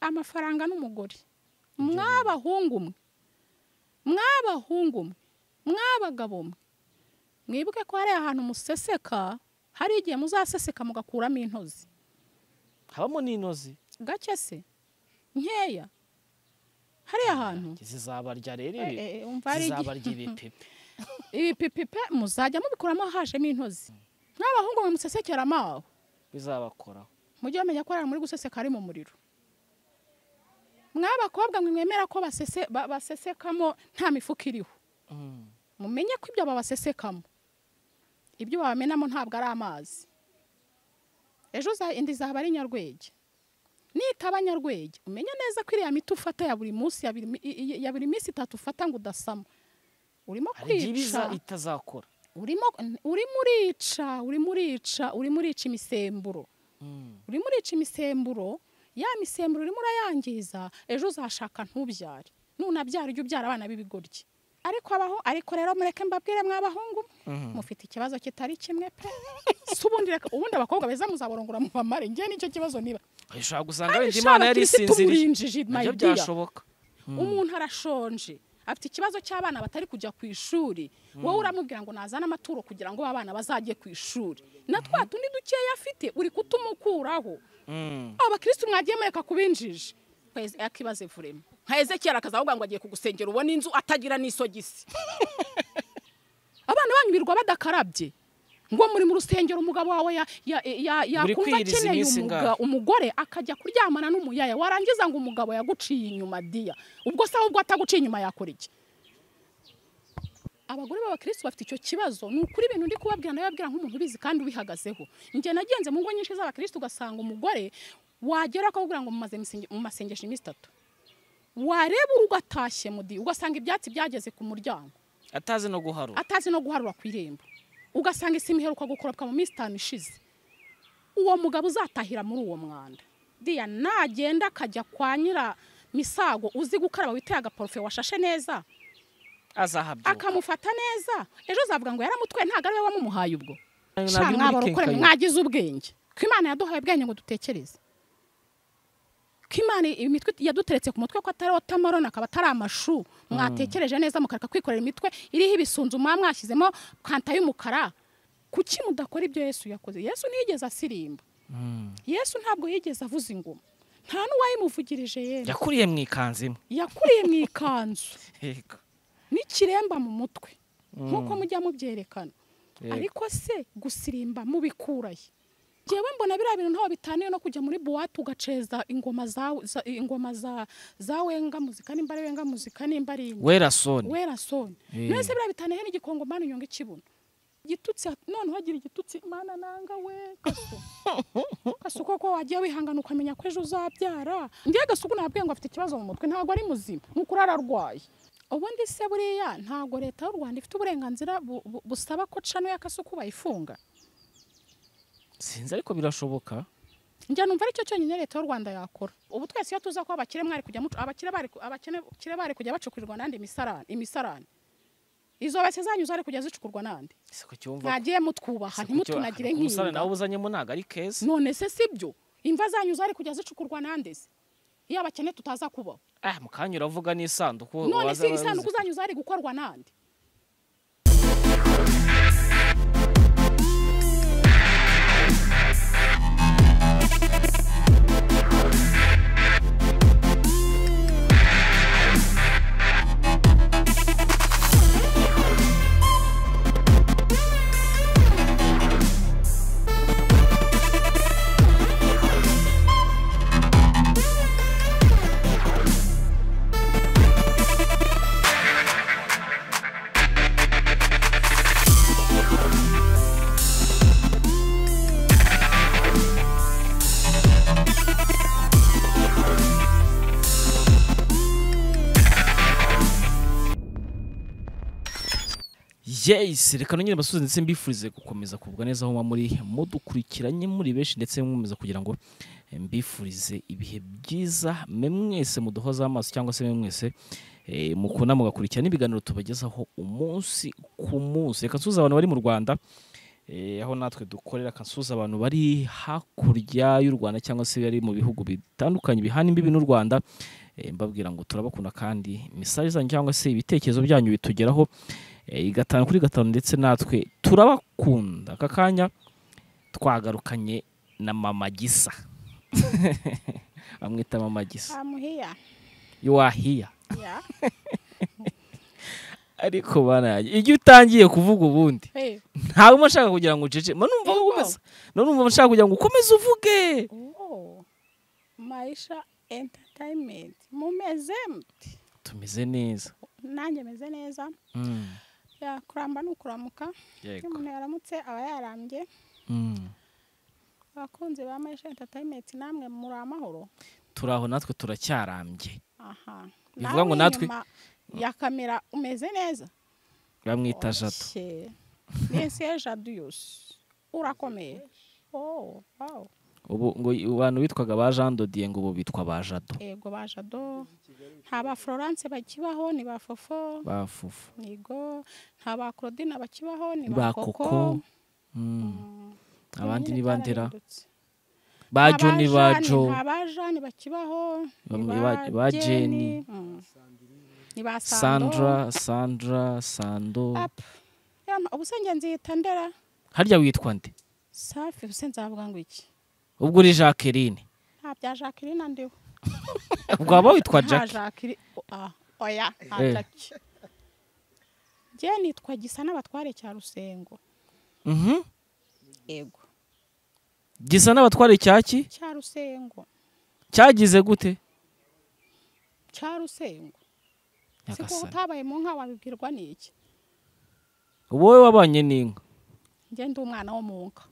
amafaranga n'umugore mw'abahungu mwe mw'abahungu mwe mw'abagabo mwe mwibuke ko hari ahantu museseka hari igihe muzaseseka mugakuramo intozi habamo n'intozi gake se nkeya hariya hantu zizabarya rero Eh, eh, umva hari igihe- zizabarya ibipipe ibipipipe muzajya mubikuramo hajemo intozi n'abahungu mwe musesekera amaho bizabakoraho mujye bamenya ko hari muri guseseka ari mu muriro mw'abakobwa mwe mwemera ko basese- ba- basesekamo nta mifuka iriho Mm. mumenye ko ibyo babasesekamo ibyo babamenamo ntabwo ari amazi ejo uza- indi zaba ari nyarwege nitaba nyarwege umenye neza ko iriya miti ufata ya buri munsi ya buri mi- i- i- ya buri minsi itatu ufata ngo udasama urimo hari igihe ibiza kwica itazakora urimo urimo urica urimo urica urimo urica imisemburo Mm. urimo urica imisemburo ya misemburo urimo urayangiza ejo uzashaka ntubyare nunabyara ujye ubyara abana b'ibigoryi ariko abaho ariko rero mureke mbabwire mw'abahungu Mhm. mufite ikibazo kitari kimwe pe si ubundi reka ubundi abakobwa beza muzabarongora mu bamare njye nicyo kibazo niba ushobora gusanga Kandi wenda shaba imana yari Kirisitu isinziriye umurinjiji, my nabyo dear. byashoboka umuntu arashonje afite ikibazo cy'abana batari kujya ku ishuri wowe uramubwira ngo nazane amaturo kugira ngo abana bazajye ku ishuri na twa tundi dukeya afite uri kutumukuraho Mm. aba bakirisitu mwagiye mureka kubinjiji kwezi akibaze vurema nka ezekiyeli akazavuga ngo agiye kugusengera ubona inzu atagira n'isogisi abana banyu birirwa badakarabye ngo muri mu rusengero umugabo wawe ya- ya- ya- yakumva kwiyiriza akeneye iminsi umuga- ingahe? umugore akajya kuryamana n'umuyaya warangiza ngo umugabo yaguciye inyuma diya ubwo se ahubwo ataguciye inyuma yakora iki abagore b'abakirisitu bafite icyo kibazo ni ukuri ibintu ndi kubabwira ndabibabwira nk'umuntu ubizi kandi ubihagazeho njye nagenze mu ngo nyinshi z'abakirisitu ugasanga umugore wagera akakubwira ngo mumaze misenge- mu masengesho iminsi itatu wareba ugatashye mudi ugasanga ibyatsi byageze ku muryango atazi no guharura atazi no guharura ku irembo ugasanga isima iheruka gukoropwa mu minsi itanu ishize uwo mugabo uzatahira muri uwo mwanda diya nagenda akajya kwa nyira misago uzi gukaraba witeye agaporofe washashe neza azahabyuka akamufata neza ejo uzavuga ngo yaramutwaye ntabwo ari we wamumuhaye ubwo Ntabwo sha iri muri mwabara ukoranye kenkayori. mwagize ubwenge ko imana yaduhaye ubwenge ngo dutekereze ko imana imitwe yaduteretse ku mutwe ko atari wotamaroni akaba atari amashu mwatekereje neza mukareka kwikorera imitwe iriho ibisunzu muba mwashyizemo kanta y'umukara kuki mudakora ibyo yesu yakoze yesu ntiyigeze asirimba Mm. yesu ntabwo yigeze avuza ingoma nta n'uwayimuvugirije yemwe yakuriye mu ikanzu imwe yakuriye mu ikanzu Yego. n'ikiremba mu mutwe nk'uko Mm. mujya mubyerekana Yego. ariko se gusirimba mubikuraye njyewe mbona biriya bintu ntaho bitaniye no kujya muri buwate ugaceza ingoma za, za, ingoma za, za wenga muzika nimba ari wenga muzika nimba ari inge wera soni wera soni Eh. mwese biriya bitaniye n'igikongo mana inyonga ikibuno igitutsi noneho agira igitutsi mana nanga we gasu gasu koko wagiye wihangana ukamenya ko ejo uzabyara njye gasuku nabwiye ngo afite ikibazo mu mutwe ntabwo ari muzima ni ukuri ararwaye ubundi se buriya ntabwo leta y'u rwanda ifite uburenganzira bu- bu- busaba ko cano ya kasuku bayifunga sinzi ariko birashoboka njya numva aricyo cyonyine leta y'u rwanda yakora ubu twese iyo tuza ko abakire mwari kujya mucu- abakire bari ku- abakene- kire bari kujya bacukurirwa n'andi imisarane imisarane izo base zanyu zari kujya zicukurwa n'andi siko cyumva mwagiye mutwubaha ntimutunagire umusore nawe nk'imbwa ubuzanyemo ntabwo ari keza none se sibyo imva zanyu zari kujya zicukurwa n'ande se iyo abakene tutaza kubaho ah mu kanya uravuga n'isanduku none waza- se isanduku zanyu zari gukorwa n'ande yes reka nongere mbasubize ndetse mbifurize gukomeza kugubwa neza aho muba muri mudukurikiranye muri benshi ndetse mwemeza kugira ngo eh, mbifurize ibihe byiza mwe mwese muduhoza amaso cyangwa se mwe mwese eh, mukunda mugakurikirana ibiganiro tubagezaho umunsi ku munsi reka nsuhuze abantu bari mu rwanda eh, aho natwe dukorera kasuza abantu bari hakurya y'u rwanda cyangwa se bari mu bihugu bitandukanye bihana imbibi n'u rwanda eh, mbabwira ngo turabakunda kandi mesaje zanyu cyangwa se ibitekerezo byanyu bitugeraho eh, gatanu kuri gatanu ndetse natwe turabakunda aka kanya twagarukanye na mama gisa bamwita mama gisa amuhiya yowahiya ya ariko bana yanjye, iyo utangiye kuvuga ubundi hey ntabwo uba nshaka kugira ngo ucece mba numva ko ukomeza mba numva nshaka kugira ngo ukomeze uvuge oh maisha entertainment mumeze mute tumeze neza nanjye meze neza Mm, ya kuramba ni ukuramuka iyo yego umuntu yaramutse aba yarambye Mm, abakunzi ba maisha entertainment namwe muri amahoro turi aho natwe turacyarambye aha Bivuga ngo Nawe natwe- inyuma ya kamera umeze neza bamwita jato Oshye. nese jadu yose urakomeye oh wow ubu ngo abantu bitwaga ba jean dodiye ngo ubu bitwa ba jado ego ba jado nta ba florence bakibaho ni ba fofo ba fufu nigo nta ba claudine bakibaho ni ba ba koko koko Mm, Mm, abandi nyine ni ba ndera byarahindutse. ba jo ni ba Jane, jo nta ba jane bakibaho ni Bamwe ba- ba Jenny. Jenny, mm. ni ba sandra sandra sandra sando Up. Yama, ubusenge nzihita ndera harya witwa nde safi ubuse nzavuga ngo iki ubwo uri jacqueline nta bya jacqueline ndiho ubwo waba witwa nta jack jacqueline ah, oya nta Eh. jackie njye nitwa gisa n'abatware cya rusengo Mhm. yego gisa n'abatware cyaki cya rusengo cyagize gute cya rusengo si ko nyagasani utabaye mu nka wabibwirwa n'iki wowe wabanye n'inka njye ndi umwana wo mu nka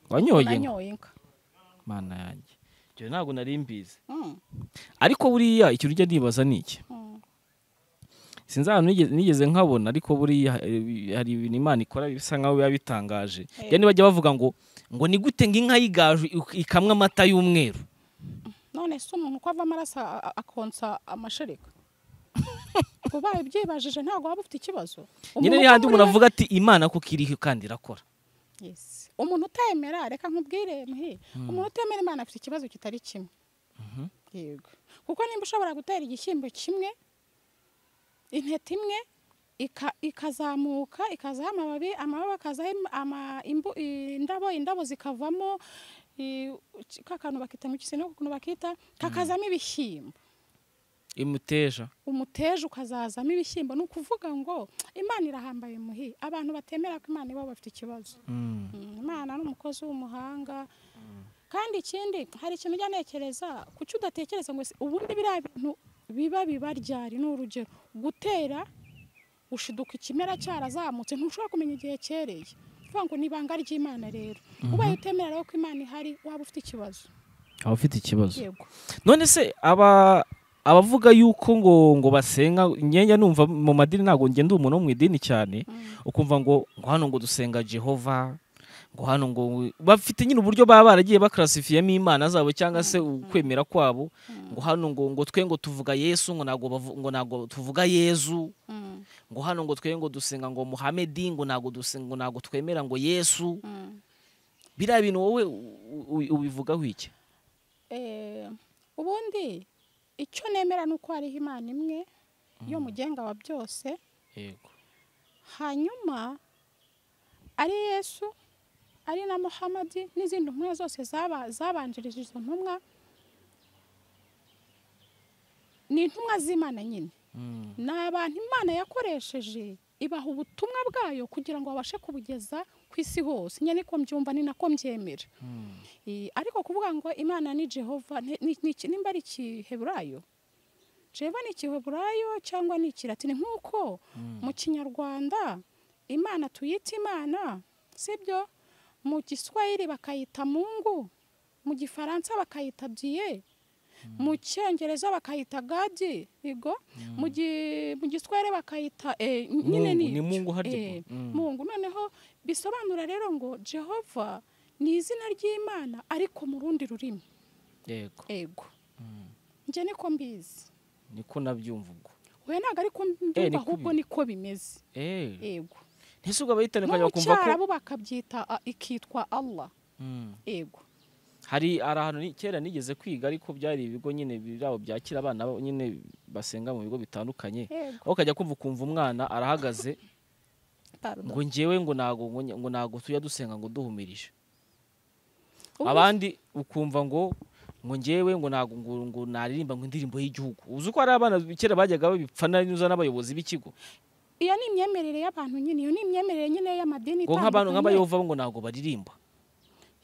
wanyoye inka nanyoye inka mana yanjye ibyo ntabwo nari mbizi Mm, ariko buriya ikintu ujya nibaza ni iki mm. sinzi ahantu nigeze- nigeze nkabona ariko buriya eh, hari ibintu imana ikora bisa nkaho biba bitangaje Eh. njya nibajya bavuga ngo ngo ni gute ngo inka y'igaju ik- ikamwa amata y'umweru none se umuntu uko ava amaraso a- a- akonsa amashereka ubaye ubyibajije ntabwo waba ufite ikibazo nyine Umuntu ni handi uko muri umuntu we- avuga ati imana kuko iriho kandi irakora Yes. umuntu utemera reka nkubwire muhe umuntu utemera imana afite ikibazo kitari kimwe yego kuko nimba ushobora gutera igishyimbo kimwe intete imwe ika- ikazamuka ikazaho amababi amababi akazaho im- ama- imbu- indabo indabo zikavamo i- ka kantu bakita mu kisino ukuntu bakita kakazamo ibishyimbo imuteja umuteja ukazazamo ibishyimbo ni ukuvuga ngo imana irahambaye muhi abantu batemera ko imana iwabo bafite ikibazo Mm. Mm, imana ni umukozi w'umuhanga kandi ikindi hari ikintu ujya ntekereza kuki udatekereza ngo ese- ubundi biriya bintu biba biba ryari ni urugero gutera ushiduka ikimera cyarazamutse ntushobora kumenya igihe cyereye uvuga ngo ni ibanga ry'imana rero ubaye utemera rero ko imana ihari waba ufite ikibazo aba ufite ikibazo yego none se aba abavuga yuko ngo ngo basenga nyenye numva mu madini ntabwo ngenda umuntu wo mu idini cyane ukumva ngo ngo hano ngo dusenga jehova ngo hano ngo bafite nyine uburyo baba baragiye bakarasifiyemo imana zabo cyangwa se ukwemera kwabo ngo hano ngo ngo twe ngo tuvuga yesu ngo ntabwo bavu- ngo ntabwo tuvuga yezu Mm, ngo hano ngo twe ngo dusenga ngo muhamedi ngo ntabwo dusenga ngo ntabwo twemera ngo yesu mm. biriya bintu wowe u- u- ubivugaho iki Eh, ubundi icyo nemera ni uko hariho imana imwe yo mugenga wa byose yego hanyuma ari yesu ari na muhamadi n'izindi ntumwa zose zaba- zabanjirije izo ntumwa ni intumwa z'imana nyine Mm. ni abantu imana yakoresheje ibaha ubutumwa bwayo kugira ngo babashe kubugeza ku isi hose nyine niko mbyumva ni nako mbyemera Eh, ariko kuvuga ngo imana ni jehova ni- ni- ni iki- nimba ari ikiheburayo jehova ni ikiheburayo cyangwa ni ikiratini nk'uko mu kinyarwanda imana tuyita imana sibyo mu giswahili bakayita mungu mu gifaransa bakayita diye mu cyongereza bakayita gadi yego mu gi- mu giswahili bakayita eh, nyine ni Mungu, ni ibyo. Mungu harya Eh, ubwo. Mm. mungu noneho bisobanura rero ngo jehova ni izina ry'imana ariko mu rundi rurimi yego ego njye niko mbizi niko nabyumva ubwo we ntabwo ariko Eh, mbyumva niko ahubwo biri. niko bimeze Eh, ego ntese ubwo abayitandukanye no mu bakumva ko cyaro bo bakabyita ah, ikitwa allah Mm. ego hari hari ahantu ni- kera nigeze kwiga ariko byari ibigo nyine birabo byakira abana bo- nyine basenga mu bigo bitandukanye ego aho ukajya kumva ukumva umwana arahagaze pardon. ngo njyewe ngo ntago ngo nye- ngo ntago tujya dusenga ngo duhumirije Ubu- abandi ukumva ngo ngo njyewe ngo ntago ngo ngo naririmba ngo indirimbo y'igihugu uzi ko hari abana kera bajyaga babipfana neza n'abayobozi b'ikigo iyo ni imyemerere y'abantu nyine iyo ni imyemerere nyine y'amadini ngo itandukanye. nk'abantu nk'abayova bo ngo ntago baririmba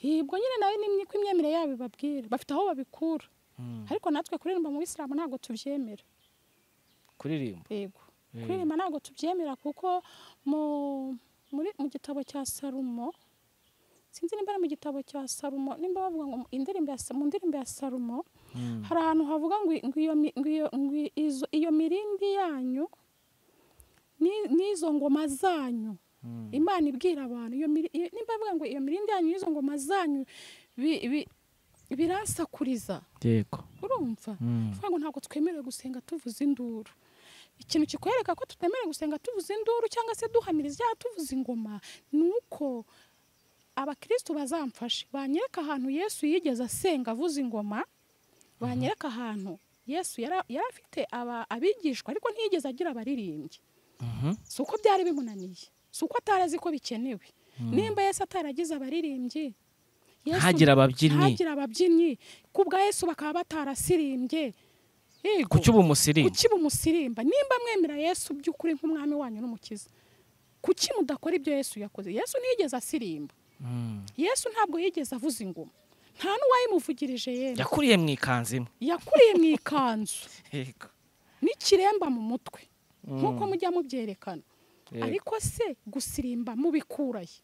yibwo nyine nawe ni imyiko imyemerere yabo ibabwira bafite aho babikura ariko natwe kuririmba mu bisilamu ntabwo tubyemera kuririmba yego Mm. kuririmba ntabwo tubyemera kuko mu muri mu gitabo cya sarumo sinzi nimba ari mu gitabo cya sarumo nimba bavuga ngo indirimbo ya, Sa- mu ndirimbo ya sarumo hari ahantu havuga ngo ngo iyo mi- ngo iyo- ngo izo- iyo mirindi yanyu ni- n'izo ngoma zanyu imana ibwira abantu iyo miri- iyo- nimba bavuga ngo iyo mirindi yanyu n'izo ngoma zanyu bi- bi- biransakuriza yego urumva kuvuga ngo ntabwo twemerewe gusenga tuvuza induru ikintu kikwereka ko tutemerewe gusenga tuvuza induru cyangwa se duhamiriza ibyaha tuvuza ingoma ni uko abakristo bazamfashe banyereka ahantu yesu yigeze asenga avuza ingoma banyereka ahantu yesu yara- yari afite aba- abigishwa ariko ntiyigeze agira abaririmbyi si uko byari bimunaniye si uko atari azi ko bikenewe nimba yesu ataragize abaririmbyi Yesu- Ntagira ababyinnyi. ntagira ababyinnyi ku bwa yesu bakaba batarasirimbye Yego. kuki uba umusirimba kuki bumusirimba nimba mwemera yesu by'ukuri nk'umwami wanyu n'umukiza kuki mudakora ibyo yesu yakoze yesu ntiyigeze asirimba Mm. yesu ntabwo yigeze avuza ingoma nta n'uwayimuvugirije yemwe yakuriye mu ikanzu imwe yakuriye mu ikanzu yego n'ikiremba mu mutwe nk'uko Mm. mujya mubyerekana Yego. ariko se gusirimba mubikuraye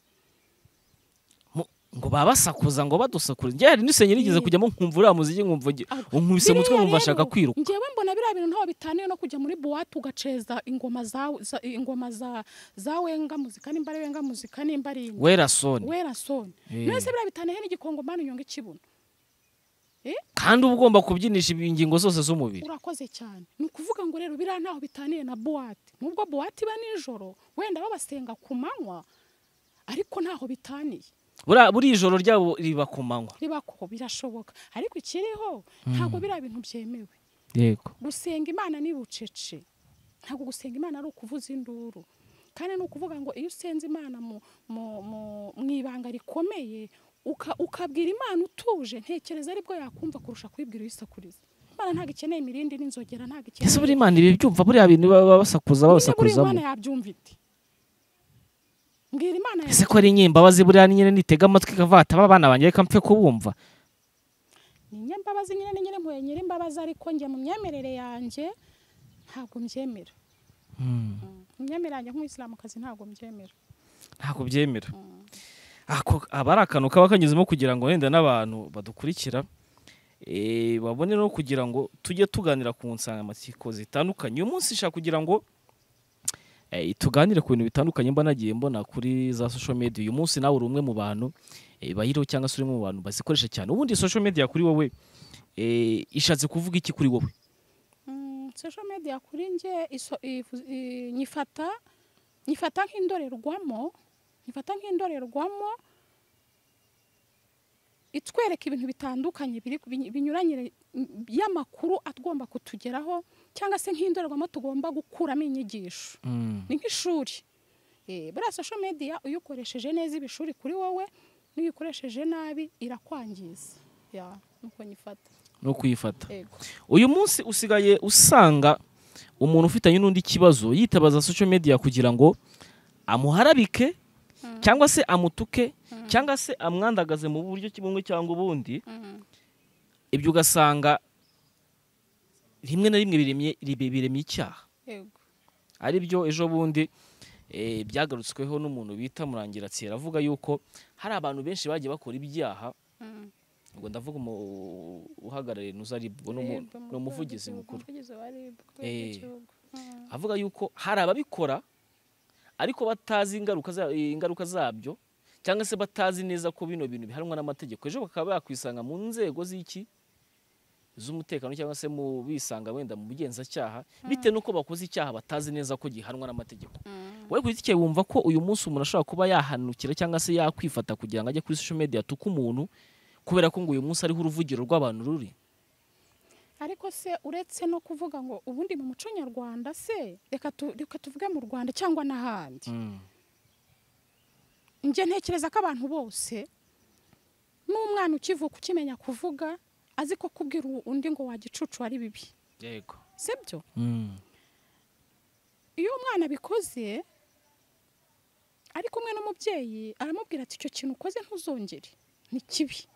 Mu- ngo babasakuza ngo badusakure njye hari n'isenge nigeze Ye. kujyamo nkumva uriya muziki nkumva ugi- unkubise umutwe Biriya nkumva rero, ashaka kwiruka Njyewe mbona biriya bintu ntaho bitaniye no kujya muri buwate ugaceza ingoma za, za ingoma za, za wenga muzika nimba ari wenga muzika nimba ari indi. wera soni wera soni Eh. mwese biriya bitaniye n'igikongomani inyonga ikibuno kandi uba ugomba kubyinisha ingingo zose z'umubiri urakoze cyane ni ukuvuga ngo rero biriya ntaho bitaniye na buwate nubwo buwate iba nijoro wenda babasenga ku manywa ariko ntaho bitaniye Buriya- buriya ijoro ryabo riba ku manywa riba ko birashoboka ariko ikiriho ntabwo biriya bintu byemewe yego gusenga imana ni bucece ntabwo gusenga imana ari ukuvuza induru kandi ni ukuvuga ngo iyo usenze imana mu, mu, mu, mu ibanga rikomeye uka, ukabwira imana utuje ntekereza aribwo yakumva kurusha kuyibwira uyisakuriza imana ntabwo ikeneye imirindi n'inzogera ntabwo ese ikeneye buri imana ibi byumva buriya bintu baba basakuza Nyine buriya imana babasakurizamo yabyumva ite mbwira imana ese yabyumva ko ari inyembabazi buriya ni nyine nitega amatwi ikavata aba bana banjye reka mpfe kubumva ni nyembabazi nyine ni nyine mpuye nyir'imbabazi ariko njye mu myemerere yanjye ntabwo mbyemera Mm. mu myemerere yanjye nk'umuyisilamukazi ntabwo mbyemera ntabwo byemera ako aba ari akantu kaba kanyuzemo kugira ngo wenda n'abantu badukurikira eh, babone no kugira ngo tujye tuganira ku nsanganyamatsiko zitandukanye uyu munsi nshaka kugira ngo eh, tuganire ku bintu bitandukanye mba nagiye mbona kuri za social media uyu munsi nawe uri umwe mu bantu eh, bayiriho cyangwa se uri umwe mu bantu bazikoresha cyane ubundi social media kuri wowe eh, ishatse kuvuga iki kuri wowe Mm, social media kuri nge iso- ifu- i- nyifata nyifata nk'indorerwamo nyifata nk'indorerwamo itwereka ibintu bitandukanye biri biny- binyuranye y'amakuru agomba kutugeraho cyangwa se nk'indorerwamo tugomba gukuramo inyigisho ni nk'ishuri Eh, buriya social media uyikoresheje neza iba ishuri kuri wowe n'iyo uyikoresheje nabi irakwangiza ya nuko nyifata no kuyifata yego uyu munsi usigaye usanga umuntu ufitanye n'undi kibazo yitabaza social media kugira ngo amuharabike cyangwa se amutuke cyangwa se amwandagaze mu buryo bumwe cyangwa ubundi ibyo ugasanga rimwe na rimwe biremye ribe- biremye icyaha yego ari byo ejo bundi eh, byagarutsweho n'umuntu bita murangiratsi avuga yuko hari abantu benshi bagiye bakora ibyaha Mm. ngo ndavuga umu- uhagarariye nuzaribwo Rib, ni umuvugizi mukuru umuvugizi wa Rib kubera Eh. igihugu. Mm. avuga yuko hari ababikora ariko batazi ingaruka za- eh, ingaruka zabyo cyangwa se batazi neza ko bino bintu bihanwa n'amategeko ejo bakaba bakwisanga mu nzego z'iki z'umutekano cyangwa se mu bisanga wenda mu bugenzacyaha bitewe n'uko bakoze icyaha batazi neza ko gihanwa n'amategeko wowe ku giti cyawe wumva ko uyu munsi umuntu ashobora kuba yahanukira cyangwa se yakwifata kugira ngo ajye kuri social media atuke umuntu kubera ko ngo uyu munsi ariho uruvugiro rw'abantu ruri ariko se uretse no kuvuga ngo ubundi mu muco nyarwanda se reka tu- reka tuvuge mu rwanda cyangwa n'ahandi njye ntekereza ko abantu bose n'umwana ukivuka ukimenya kuvuga azi ko kubwira undi ngo wagicucu ari bibi yego sibyo iyo umwana abikoze ari kumwe n'umubyeyi aramubwira ati icyo kintu ukoze ntuzongere ni kibi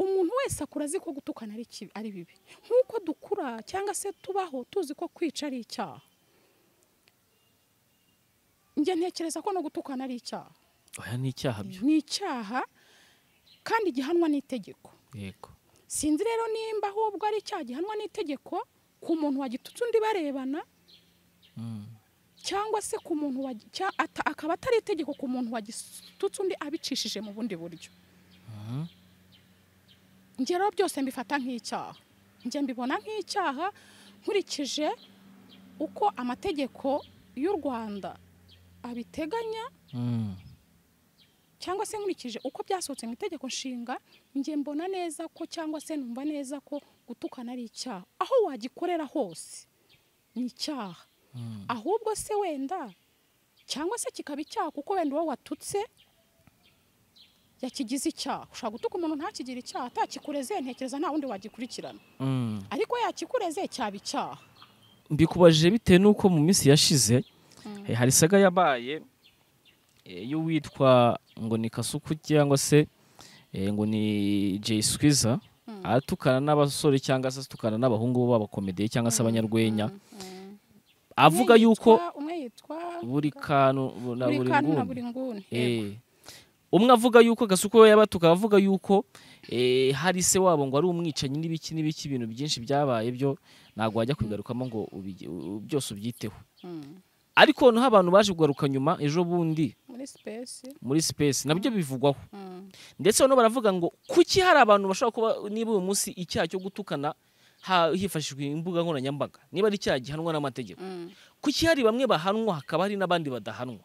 umuntu wese akura azi ko gutukana ari kibi ari bibi nk'uko dukura cyangwa se tubaho tuzi ko kwica ari icyaha njye ntekereza ko no gutukana ari icyaha oya ni icyaha byo ni icyaha kandi gihanwa n'itegeko yego sinzi rero nimba ahubwo ari icyaha gihanwa n'itegeko ku muntu wagitutse undi barebana Mm. cyangwa se ku muntu wagi- cya- ata- akaba atari itegeko ku muntu wagitutse undi abicishije mu bundi buryo njye rero byose mbifata nk'icyaha njye mbibona nk'icyaha nkurikije uko amategeko y'u rwanda abiteganya Mm. cyangwa se nkurikije uko byasohotse mu itegeko nshinga njye mbona neza ko cyangwa se numva neza ko gutukana ari icyaha aho wagikorera hose ni icyaha Mm. ahubwo se wenda cyangwa se kikaba icyaha kuko wenda uwo watutse yakigize icyaha ushobora gutuka umuntu ntakigire icyaha atakikureze ntekereza nta wundi wagikurikirana Mm. ariko yakikureze cyaba icyaha mbikubajije bitewe n'uko mu minsi yashize eh, hari saga yabaye eh, y'uwitwa ngo ni kasuku cyangwa se eh, ngo ni jay swiza aratukana n'abasore cyangwa se atukana n'abahungu b'abakomediye cyangwa se abanyarwenya avuga Umwe yuko yitwa- umwe yitwa buri kantu na buri buri kantu na nguni buri nguni yego. Eh. umwe avuga yuko gasuku we yabatuka avuga yuko eh, hari se wabo ngo ari umwicanyi n'ibiki n'ibiki ibintu byinshi byabaye byo ntabwo wajya kubigarukamo ngo ubige- u- byose ubyiteho Mm. ariko noneho abantu baje kugaruka nyuma ejo bundi muri sipesi muri space nabyo bivugwaho ndetse noneho baravuga ngo kuki hari abantu bashobora kuba niba uyu munsi icyaha cyo gutukana ha- hifashishijwe imbuga nkoranyambaga niba ari icyaha gihanwa n'amategeko kuki hari bamwe bahanwa hakaba hari n'abandi badahanwa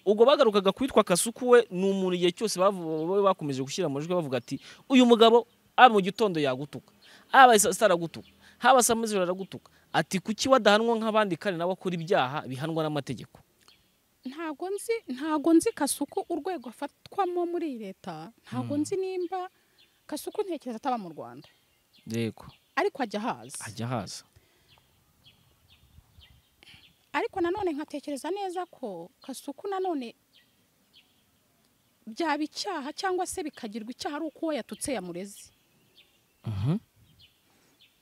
ubwo bagarukaga kwitwa kasuku we ni umuntu igihe cyose bavu- babe bakomeje gushyira amajwi bavuga ati uyu mugabo aba mu gitondo yagutuka aba saa sita aragutuka haba saa moya z'ijoro aragutuka ati kuki wadahanwa nk'abandi kandi nawe akora ibyaha bihanwa n'amategeko ntago nzi ntago nzi kasuku urwego afatwamo muri iyi leta ntago nzi nimba kasuku ntekereza ataba mu rwanda yego ariko ajya ahazi ajya haza ariko nanone nkatekereza neza ko kasuku nanone byaba icyaha cyangwa se bikagirwa icyaha ari uko uwo yatutse yamureze Mhm.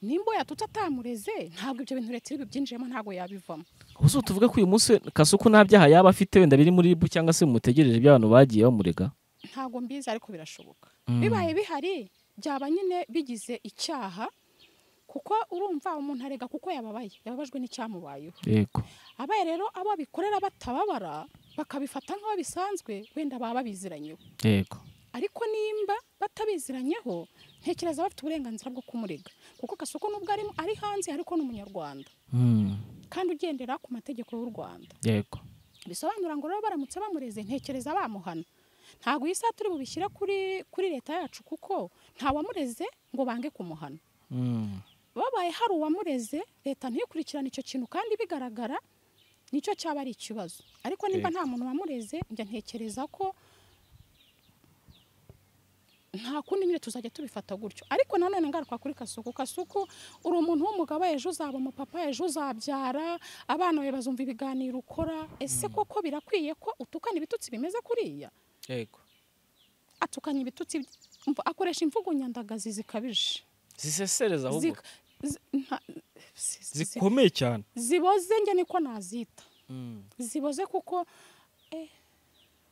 nimba uwo yatutse atamureze ntabwo ibyo bintu leta iri bubyinjiremo ntabwo yabivamo ubuse tuvuge ko uyu munsi kasuku nta byaha yaba afite wenda biri muri ribu cyangwa se mutegereje by'abantu bagiye bamurega ntabwo mbizi ariko birashoboka Mm. bibaye bihari byaba nyine bigize icyaha kuko urumva umuntu arega kuko yababaye yababajwe n'icyamubayeho yego abaye rero abo abikorera batababara bakabifata nk'aho bisanzwe wenda baba babiziranyeho yego ariko nimba batabiziranyeho ntekereza bafite uburenganzira bwo kumurega kuko kasoko nubwo ari, ari hanze ariko ni umunyarwanda Mm. kandi ugendera ku mategeko y'u rwanda yego bisobanura ngo rero baramutse bamureze ntekereza bamuhana ntabwo iyi saha turi bubishyire kuri, kuri leta yacu kuko nta wamureze ngo bange kumuhana Mm. babaye hari uwamureze leta ntikurikirane icyo kintu kandi bigaragara nicyo cyaba ari ikibazo ariko nimba Yego. nta muntu wamureze njya ntekereza ko nta kundi nyine tuzajya tubifata gutyo ariko nanone ngaruka kuri kasuku kasuku uri umuntu w'umugabo ejo uzaba umupapa ejo uzabyara abana bawe bazumva ibiganiro ukora ese koko birakwiye ko utukana ibitutsi bimeze kuriya yego atukanya ibitutsi mvu- akoresha imvugo nyandagazi zikabije zisesereza ahubwo Zika- zi- nta- si- si- si- zikomeye cyane ziboze njye niko nazita Mm. ziboze kuko eh,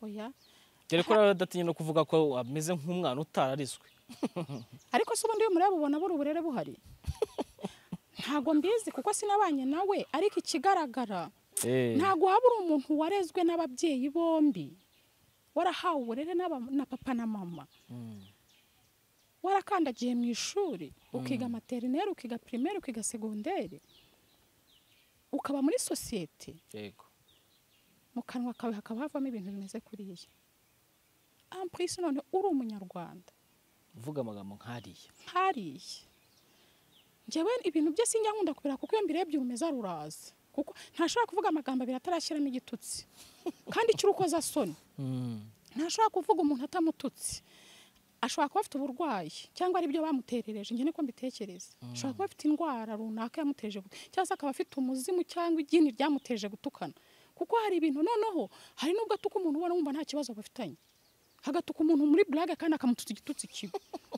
oya dore ko nawe adatinya no kuvuga ko ameze nk'umwana utarariswe ariko se ubundi iyo mureba ubona buri uburere buhari ntago mbizi kuko sinabanye nawe ariko ikigaragara Eh. ntago waba uri umuntu warezwe n'ababyeyi bombi warahawe uburere n'aba- na papa na mama Mm. warakandagiye mu ishuri ukiga materineri ukiga pirimeri ukiga segonderi ukaba muri sosiyete yego mu kanwa kawe hakaba havamo ibintu bimeze kuriya ampurisi none uri umunyarwanda uvuga amagambo nk'ariya nkariye njyewe ibintu byose njya nkunda kubera kuko iyo mbirebye urumeza ruraza kuko ntashobora kuvuga amagambo abiri atarashyiramo igitutsi kandi icy'urukozasoni ntashobora kuvuga umuntu atamututse ashobora kuba afite uburwayi cyangwa ari byo bamuterereje njye niko mbitekereza ashobora kuba afite indwara runaka yamuteje gutu- cyangwa se akaba afite umuzimu cyangwa igini ryamuteje gutukana kuko hari ibintu noneho hari n'ubwo atuka umuntu ubona wumva nta kibazo bafitanye agatuka umuntu muri burage kandi akamututsa igitutsi kibi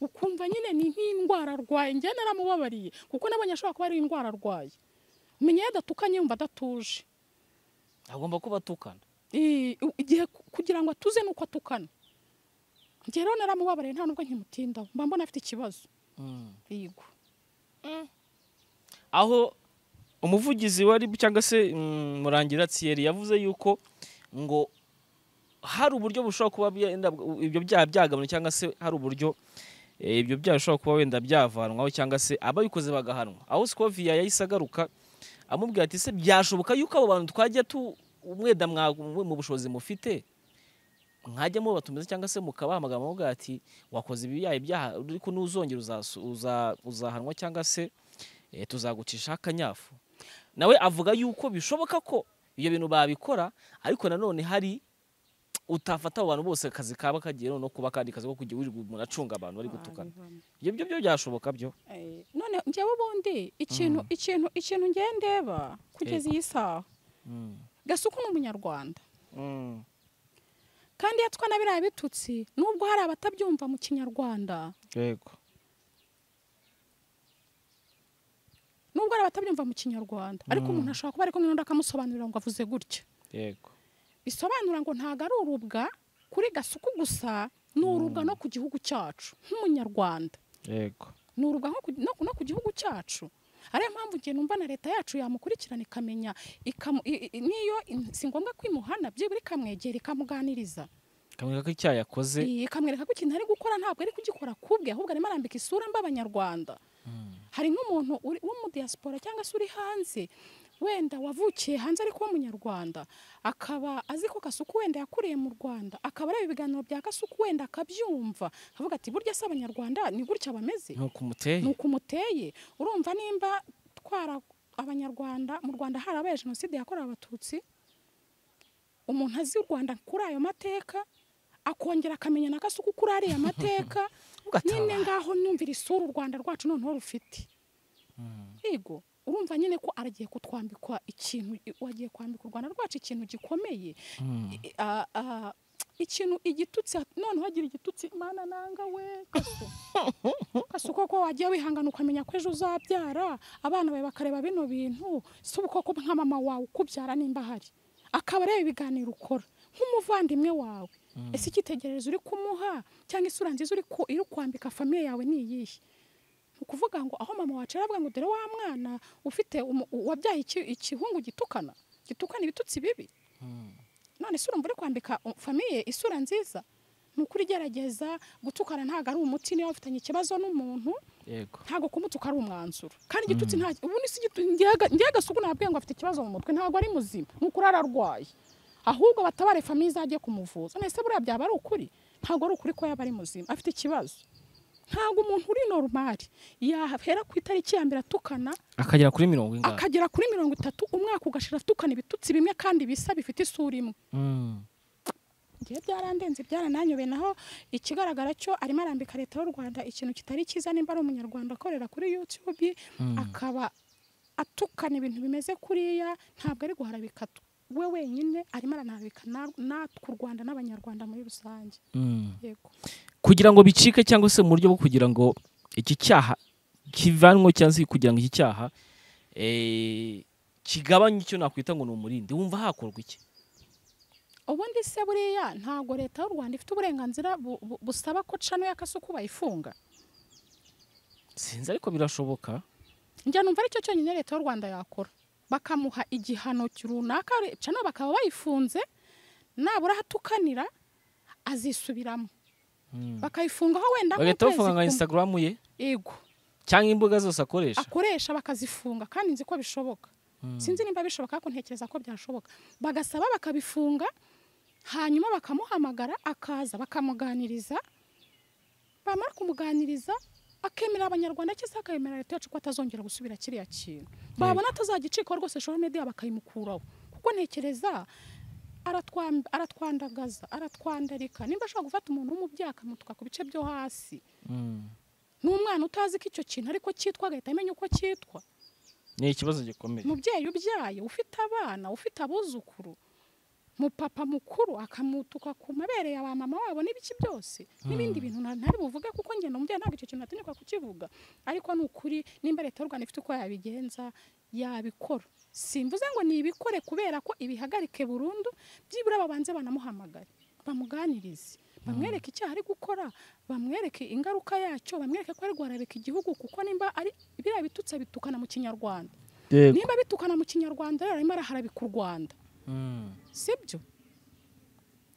ukumva nyine ni nk'indwara arwaye njye naramubabariye kuko nabonye ashobora kuba ari indwara arwaye umenya iyo adatukanye yumva adatuje agomba kuba atukana Eh, u- igihe ku- kugira ngo atuze ni uko atukana njye rero naramubabariye nta nubwo nkimutindaho mba mbona afite ikibazo yego aho umuvugizi wari cyangwa se mm, murangira tsiyeri yavuze yuko ngo hari uburyo bushobora kuba byenda- ibyo byaha byagabanwa cyangwa se hari uburyo eh, ibyo byaha bishobora kuba wenda byavanwaho cyangwa se ababikoze bagahanwa aho sikoviya yahise agaruka amubwira ati se byashoboka yuko abo bantu twajya tu umweda mwa- mwe mu bushobozi mufite mwajya mubatumiza cyangwa se mukabaha amagambo avuga ati wakoze ibi byaha ibyaha ariko nuzongera uzasu- uza- uzahanwa cyangwa se eh, tuzagucishaho akanyafu nawe avuga yuko bishoboka ko ibyo bintu babikora ariko nanone hari utafata abo bantu bose akazi kaba kagiye no kuba kandi kazi ko kujya wirirwa umuntu acunga abantu bari gutukana ibyo byo byo byashoboka byo Eh, none njyewe ubundi ikintu ikintu ikintu njye ndeba kugeza iyi saha gasuku ni umunyarwanda kandi iyo atwa na biriya bitutsi nubwo hari abatabyumva mu kinyarwanda yego nubwo hari abatabyumva mu kinyarwanda ariko umuntu ashobora kuba ari kumwe n'undi akamusobanurira ngo avuze gutya yego bisobanura ngo ntabwo ari urubwa kuri gasuku gusa ni urubwa no ku gihugu cyacu nk'umunyarwanda yego ni urubwa nko ku- no, no ku gihugu cyacu ariyo mpamvu njye numva na leta yacu yamukurikirana ikamenya ikamu- i- i- niyo in- si ngombwa ko imuhana byibura ikamwegera ikamuganiriza kamwereka ko icyaha yakoze Iyi, ikamwereka ko ikintu ari gukora ntabwo ari kugikora kubwe ahubwo arimo arambika isura mba abanyarwanda hari nk'umuntu uri- wo mu diaspora cyangwa se uri hanze wenda wavukiye hanze ariko w'umunyarwanda akaba azi ko kasuku wenda yakuriye mu rwanda akaba areba ibiganiro bya kasuku wenda akabyumva akavuga ati burya se abanyarwanda ni gutya bameze ntuko umuteye ni uku muteye urumva nimba twara abanyarwanda mu rwanda harabaye jenoside yakorewe abatutsi umuntu azi u rwanda kuri ayo mateka akongera akamenya na kasuku kuri ariya mateka nyine ugatabara ngaho numvira isura u rwanda rwacu noneho rufite yego urumva nyine ko aragiye kutwambikwa ikintu wagiye kwambika u rwanda rwacu ikintu gikomeye Mm. I- a- a- ikintu igitutsi noneho agira igitutsi mana nanga we gaso gaso koko wagiye wihangana ukamenya ko ejo uzabyara abana bawe bakareba bino bintu si ubukoko nka mama wawe ukubyara nimba ahari akaba areba ibiganiro ukora nk'umuvandimwe wawe ese icyitegererezo uri kumuha cyangwa isura nziza uri ku- iri kwambika famiye yawe ni iyihe ni ukuvuga ngo aho mama wacu aravuga ngo dore wa mwana ufite umu- wabyaye iki- ikihungu gitukana gitukana ibitutsi bibi none se urumva uri kwambika u- famiye isura nziza ni ukuri gerageza gutukana ntabwo ari umuti niba ufitanye ikibazo n'umuntu yego ntabwo kumutuka ari umwanzuro kandi igitutsi nta ubundi si igitutsi njye agasuku nabwiye ngo afite ikibazo mu mutwe ntabwo ari muzima ni ukuri ararwaye ahubwo batabare famiye izajye kumuvuza none se buriya byaba ari ukuri ntabwo ari ukuri ko yaba ari muzima afite ikibazo ntabwo umuntu uri norumari yahera ku itariki ya mbere atukana akagera kuri mirongo ingahe akagera kuri mirongo itatu umwaka ugashira atukana ibitutsi bimwe kandi bisa bifite isura imwe Mm. njyewe byarandenze byarananyobeye naho ikigaragara cyo arimo arambika leta y'u rwanda ikintu kitari cyiza nimba ari umunyarwanda akorera kuri youtube akaba atukana ibintu bimeze kuriya ntabwo ari guharabika tu- we wenyine arimo aranarabika na- natwe u rwanda n'abanyarwanda muri rusange Mm. yego kugira ngo bicike cyangwa se mu buryo bwo kugira ngo iki cyaha kivanwe cyangwa se kugira ngo iki cyaha eh, kigabanye icyo nakwita ngo ni umurindi wumva hakorwa iki ubundi se buriya ntabwo leta y'u rwanda ifite uburenganzira bu- bu- busaba ko cano y'akasuku bayifunga sinzi ariko birashoboka njya numva aricyo cyonyine leta y'u rwanda yakora bakamuha igihano runaka cano bakaba bayifunze nabura ahatukanira azisubiramo bakayifungaho wenda bagahita bafunga nka kumwe. instagram ye yego cyangwa imbuga zose akoresha akoresha bakazifunga kandi nzi ko bishoboka sinzi niba bishoboka ariko ntekereza ko byashoboka bagasaba bakabifunga hanyuma bakamuhamagara akaza bakamuganiriza bamara kumuganiriza akemera abanyarwanda cyangwa se akemera leta yacu ko atazongera gusubira kiriya kintu babona atazagicikaho rwose social media bakayimukuraho kuko ntekereza aratwam- aratwandagaza aratwandarika nimba ashobora gufata umuntu w'umubyaha akamutuka ku bice byo hasi Mm. n'umwana utazi ko icyo kintu ariko cyitwa agahita amenya uko cyitwa ni ikibazo gikomeye mubyeyi ubyaye ufite abana ufite abuzukuru mupapa mukuru akamutuka ku mabere ya ba mama wabo n'ibiki byose n'ibindi bintu na- ntari buvuge kuko ngenda umubyeyi ntabwo icyo kintu ategekwa kukivuga ariko ni ukuri nimba leta y'u rwanda ifite uko yabigenza yabikora simvuze ngo nibikore kubera ko ibihagarike burundu byibura babanze banamuhamagare bamuganirize bamwereke icyaha ari gukora bamwereke ingaruka yacyo bamwereke ko ari guharabika igihugu kuko nimba ari biriya bitutse bitukana mu kinyarwanda nimba bitukana mu kinyarwanda rero arimo araharabika u rwanda Mm. sibyo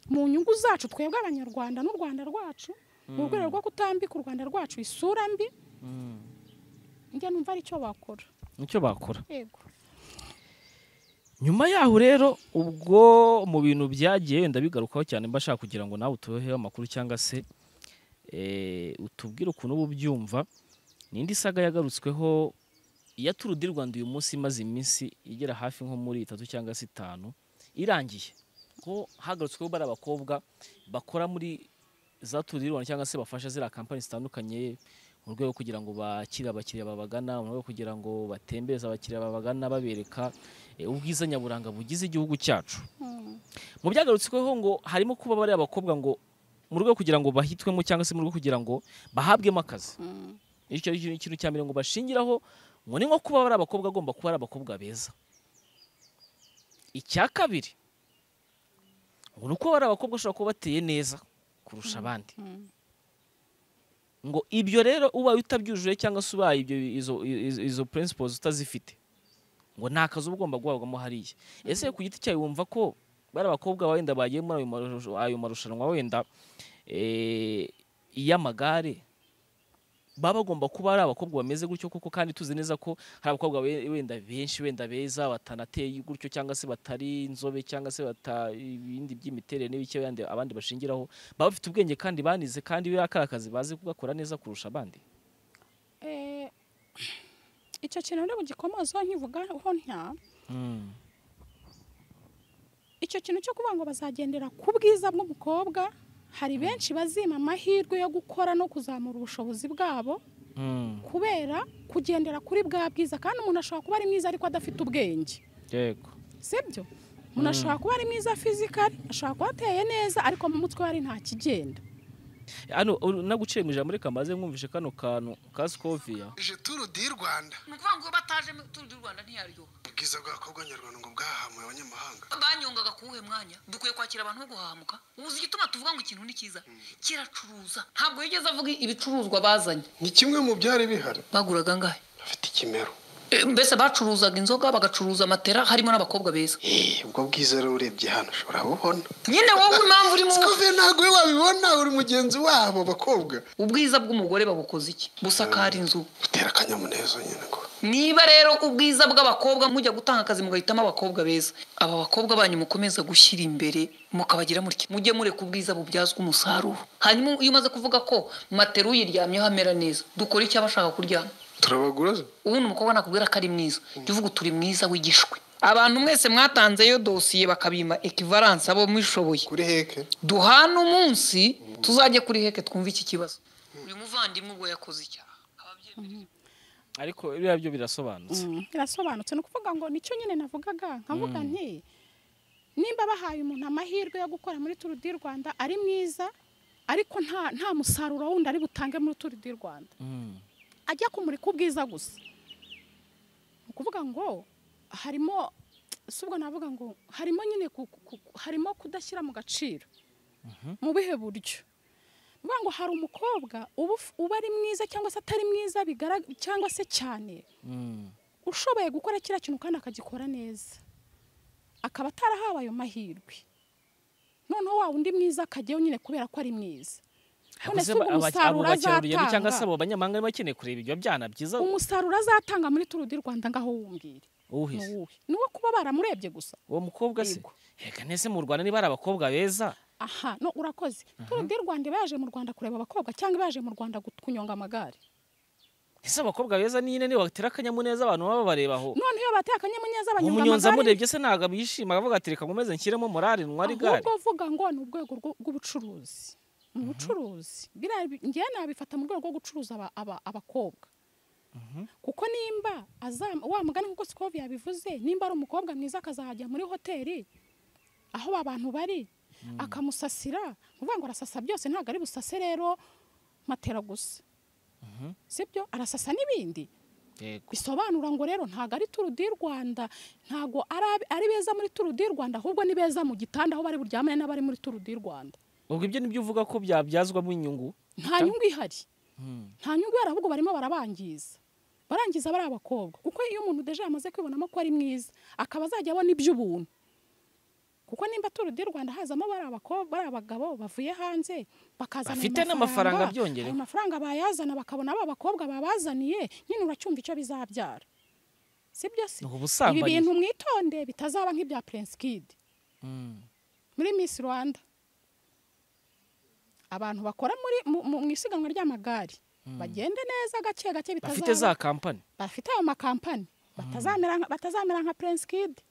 mu nyungu zacu twebwe abanyarwanda n'u rwanda rwacu mu rwego rwo kutambika u rwanda rwacu isura mbi Mm. njya numva ari cyo bakora nicyo bakora yego nyuma yaho rero ubwo mu bintu byagiye wenda bigarukaho cyane mba nshaka kugira ngo nawe utubeho amakuru cyangwa se eh, utubwire ukuntu uba ubyumva nindi saga yagarutsweho iya turu di rwanda uyu munsi imaze iminsi igera hafi nko muri itatu cyangwa se itanu irangiye ko hagarutsweho bari abakobwa bakora muri za turu di rwanda cyangwa se bafasha ziriya kampani zitandukanye mu rwego kugira ngo bakire abakiriya babagana mu rwego kugira ngo batembereze abakiriya babagana babereka eh, ubwiza nyaburanga bugize igihugu cyacu Mm. mu byagarutsweho ngo harimo kuba bariya bakobwa ngo mu rwego kugira ngo bahitwemo cyangwa se mu rwego kugira ngo bahabwemo akazi Mm. icyo ari cyo ikintu cya mbere ngo bashingiraho ngo ni nko kuba bari abakobwa agomba kuba ari abakobwa beza icya kabiri ngo ni uko bari abakobwa bashobora kuba bateye neza kurusha abandi Mm. ngo ibyo rero ubaye utabyujuje cyangwa se ubaye ibyo izo, izo, izo principles utazifite ngo nta kazi uba ugomba guhabwamo hariya ese ku giti cyawe wumva ko bari abakobwa wenda bagiye muri ayo marusha- ayo marushanwa wenda eh, y'amagare baba bagomba kuba ari abakobwa bameze gutyo koko kandi tuzi neza ko hari abakobwa be- wenda benshi wenda beza batanateye gutyo cyangwa se batari inzobe cyangwa se bata ibindi by'imiterere n'ibike yandi abandi bashingiraho baba bafite ubwenge kandi banize kandi biriya kari akazi bazi kugakora neza kurusha abandi Eh, icyo kintu rero gikomozaho nkivugaho ntya icyo kintu cyo kuvuga ngo bazagendera ku bwiza bw'umukobwa hari benshi bazima amahirwe yo gukora no kuzamura ubushobozi bwabo kubera kugendera kuri bwa bwiza kandi umuntu ashobora kuba ari mwiza ariko adafite ubwenge yego sibyo umuntu ashobora kuba ari mwiza fizikari ashobora kuba ateye neza ariko mu mutwe we hari nta kigenda hano uru- naguciye mu ijambo reka maze mwumvishe kano kantu ka sikoviya ije turu di y'urwanda ni ukuvuga ngo bataje mu turu di rwanda ntiyaryoha ubwiza bw'abakobwa b'abanyarwanda ngo bwahamuye abanyamahanga banyongaga ku wuhe mwanya dukwiye kwakira abantu bo guhahamuka uzi igituma tuvuga ngo ikintu ni cyiza kiracuruza ntabwo yigeze avuga ibicuruzwa bazanye ni kimwe mu byari bihari baguraga angahe bafite ikimero E, mbese bacuruzaga inzoga bagacuruza matera harimo n'abakobwa beza Eh, ubwo bwiza rero urebye hano ushobora kububona nyine wowe impamvu urimo sikoviye ntabwo we wabibona uri mugenzi wabo bakobwa ubwiza bw'umugore babukoze iki busakara inzu butera akanyamuneza nyine ko niba rero ubwiza bw'abakobwa mujya gutanga akazi mugahitamo abakobwa beza aba bakobwa banyu mukomeza gushyira imbere mukabagira mutya mujye mureka ubwiza bubyazwa umusaruro hanyuma iyo umaze kuvuga ko matera uyiryamyeho amera neza dukora icyo aba ashaka kuryama turabagura se? ubundi umukobwa nakubwira ko ari mwiza jya uvuga turi mwiza wigishwe abantu mwese mwatanzeyo dosiye bakabima ekivaranse abo mwishoboye kuri heke duhana umunsi tuzajye kuri heke twumve iki kibazo uyu muvandimwe ubwo yakoze icyaha ariko biriya byo birasobanutse Mm, birasobanutse ni ukuvuga ngo nicyo nyine navugaga nkavuga nti nimba bahaye umuntu amahirwe yo gukora muri turu di rwanda ari mwiza ariko nta nta musaruro wundi ari butange muri turu di rwanda Mm. ajya kumurika ubwiza gusa ni ukuvuga ngo harimo si ubwo navuga ngo harimo nyine ku- ku- ku- harimo kudashyira mu gaciro mu bihe buryo Ni ukuvuga ngo hari umukobwa uba uf- uba ari mwiza cyangwa se atari mwiza bigarag- cyangwa se cyane Mm. ushoboye gukora kiriya kintu kandi akagikora neza akaba atarahawe ayo mahirwe noneho wa wundi mwiza akajyayo nyine kubera ko ari mwiza none se Aba- ubwo aba- abo umusaruro bakerarugendo cyangwa se azatanga abo banyamahanga bari bakeneye kureba ibyo byana byiza umusaruro azatanga muri turu di rwanda ngaho wumbwire ni uwuhize uwuhe ni uwo kuba baramurebye gusa uwo mukobwa se Yego. reka nese mu rwanda niba ari abakobwa beza aha no urakoze turu di rwanda iba yaje mu rwanda kureba abakobwa cyangwa iba yaje mu rwanda gut- kunyonga amagare ese abakobwa beza nyine niba batera akanyamuneza abantu baba babareba aho none iyo bateye akanyamuneza banyonga umunyonzi amagare amurebye se ntabwo abishima avuga ati reka nkomeze nshyiremo morari ntwari gare ahubwo vuga ngo ni urwego rwo- rw'ubucuruzi mu bucuruzi biriya bi- njyewe nabifata mu rwego rwo gucuruza aba- aba- abakobwa kuko nimba azam- wa mugani nkuko sikovi yabivuze nimba ari umukobwa mwiza akazajya muri hoteli aho abantu bari akamusasira ni ukuvuga ngo arasasa byose ntabwo ari busase rero matera gusa sibyo arasasa n'ibindi Yego. bisobanura ngo rero ntabwo ari turu di rwanda ntabwo ari ab- ari beza muri turu di rwanda ahubwo ni beza mu gitanda aho bari buryamane n'abari muri turu di rwanda ubwo ibyo nibyo uvuga ko byabyazwamo inyungu nta Cyangwa- nyungu ihari Hmm. nta nyungu ihari ahubwo barimo barabangiza barangiza bari abakobwa kuko iyo umuntu deje yamaze kwibonamo ko ari mwiza akaba azajya abona iby'ubuntu kuko nimba turu di rwanda hazamo bari abakobwa bari abagabo bavuye hanze bakazana ayo Bafite n'amafaranga byongerewe. ayo mafaranga bayazana bakabona aba bakobwa babazaniye nyine uracyumva icyo bizabyara sibyo se Ni ibi ubusambanyi. bintu mwitonde bitazaba nk'ibya Prince Kid Hmm. muri Miss Rwanda abantu bakora muri mu, mu, mu isiganwa ry'amagare bagende neza gake gake bafite bitazaba za kampani bafite ayo makampani batazamera nka- batazamera nka Prince Kid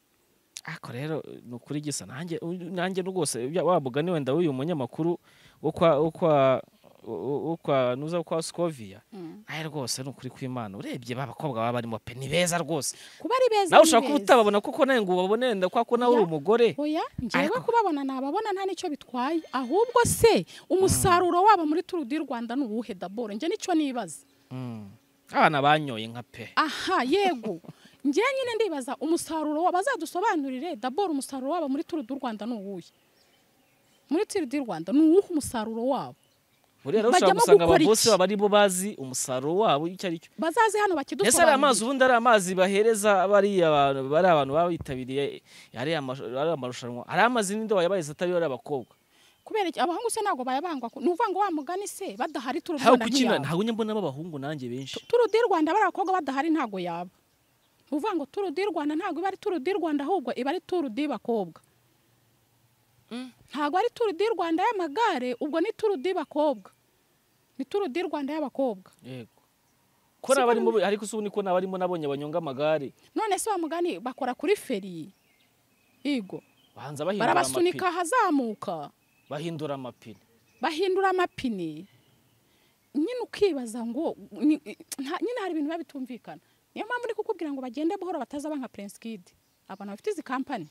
ariko rero ni ukuri gisa nanjye nanjye rwose bya- wa mugani wenda w'uyu munyamakuru wo kwa wo kwa wo- wo kwa nuza kwa Scovia nawe rwose ni ukuri kw'Imana urebye ba bakobwa baba barimo pe ni beza rwose kuba ari beza ni nawe ushobora kuba beza. utababona kuko nawe ngo ubabone wenda kwa ko nawe uri Ya. umugore oya njyewe Ariko- kubabona nababona nta nicyo bitwaye ahubwo se umusaruro wabo muri Tour du Rwanda ni uwuhe daboro njye nicyo nibaza Hmm. abana banyoye nka pe aha yego njyewe nyine ndibaza umusaruro wabo bazadusobanurire daboro umusaruro wabo muri turu du rwanda ni uwuhe muri turu du rwanda ni uwuhe umusaruro wabo buriya rero ushobora bajyamo gusanga gukora ababosi iki? baba aribo bazi umusaruro wabo icyo ari cyo bazaze hano ese ari bakidusobanurire amazi ubundi ari amazi bahereza bariya bantu bari abantu baba bitabiriye ariya mash- ariya amarushanwa ari amazi n'indobo yabahize atari ari abakobwa kubera iki abahungu se ntabwo bayabangwa ku- ni ukuvuga ngo wa mugani se badahari turu du ntawe rwanda kukina ntiyaba ntawe njya mbonamo abahungu nanjye benshi turu du rwanda bari abakobwa badahari ntabwo yaba ni ukuvuga ngo turu du rwanda ntabwo iba ari turu du rwanda ahubwo iba ari turu du bakobwa ntabwo ari turu du rwanda y'amagare ubwo ni turu du bakobwa ni turu du rwanda y'abakobwa yego ko Siko n'abarimo ariko si ubu niko n'abarimo nabonye banyonga amagare none se wa mugani bakora kuri feri yego bahanza bahindura amapine barabasunika ahazamuka bahindura amapine bahindura amapine nyine ukibaza ngo ni- nta- nyine hari ibintu biba bitumvikana niyo mpamvu ndi kukubwira ngo bagende buhoro batazaba nka Prince Kid abantu bafite izi kampani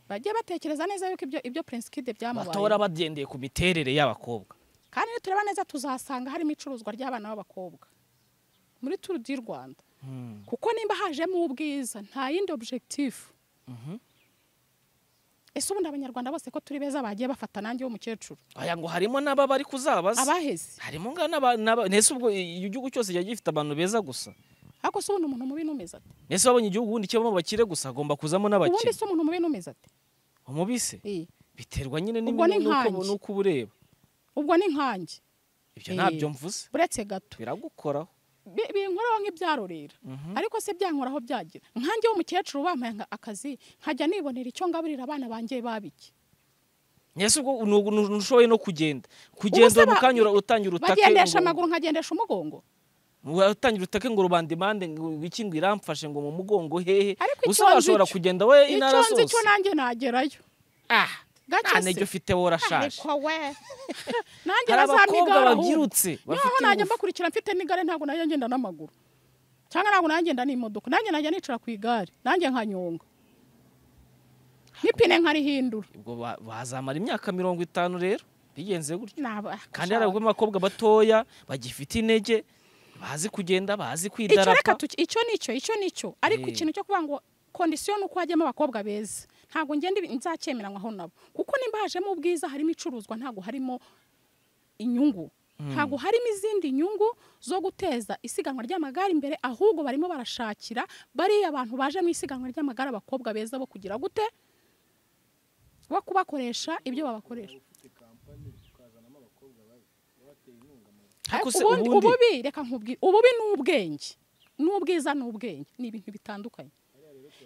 bagiye batekereza neza yuko ibyo ibyo Prince Kid batora byamubaye bagendeye ku miterere y'abakobwa kandi nitureba neza tuzasanga harimo icuruzwa ry'abana b'abakobwa muri Tour du Rwanda kuko nimba hajemo ubwiza nta yindi objectif ese ubundi abanyarwanda bose ko turi beza bagiye bafata nanjye w'umukecuru aya ngo harimo n'aba bari kuzabaza abaheze harimo nga n'aba n'aba- nese ubwo igihugu cyose kiba gifite abantu beza gusa ariko se ubundi umuntu mubi n'umeze ate nese wabonye igihugu ubundi kibamo abakire gusa hagomba kuzamo ubundi n'abakire se umuntu mubi n'umeze ate umubise Eh, biterwa nyine Ubwo ni n'imi- n'uko nkanjye. n'uko uba ureba ubwo ni nkanjye ibyo Eh. ntabyo mvuze uretse gato biragukoraho Bi- binkoraho nk'ibyarorera ariko se byankoraho byagira nkanjye w'umukecuru bampaye nka- akazi nkajya nibonera icyo ngaburira abana banjye babiki nese ubwo nu- nu- ntushoboye no kugenda Ubuse kugenda ba- mukanya utangira utake bagendesha ngo- amaguru nkagendesha umugongo utangira utake ngo rubandimande ngo iki ngo iramfashe ngo mu mugongo hehe Ariko gusa icyo nzi washobora cyo- kugenda we icyo intara nzi zose cyo nanjye nagerayo ah nta gake ntege se ufite wowe urashaje ariko we nanjye hari abakobwa nazamigara babyirutse naho bafite najya ingufu. mbakurikira mfite n'igare ntabwo najya ngenda n'amaguru cyangwa ntabwo najya ngenda n'imodoka nanjye najya nicara ku igare nanjye nkanyonga n'ipine nkarihindura ubwo ba- bazamara imyaka mirongo itanu rero bigenze gutyo Naba- kandi hari abakobwa batoya bagifite intege bazi kugenda bazi icyo reka kwidarapa tuki- icyo nicyo icyo nicyo ariko Eh. ikintu cyo kuvuga ngo kondisiyo ni uko hajyamo abakobwa beza ntabwo ngenda ibi- nzacyemeranywa aho nabo kuko nimba hajemo ubwiza harimo icuruzwa ntabwo harimo inyungu ntabwo harimo izindi nyungu zo guteza isiganwa ry'amagare imbere ahubwo barimo barashakira bariya abantu baje mu isiganwa ry'amagare abakobwa beza bo kugira gute bo kubakoresha ibyo babakoresha ariko se ubundi ubundi ububi reka nkubwire ububi ni ubwenge n'ubwiza ni ubwenge ni ibintu bitandukanye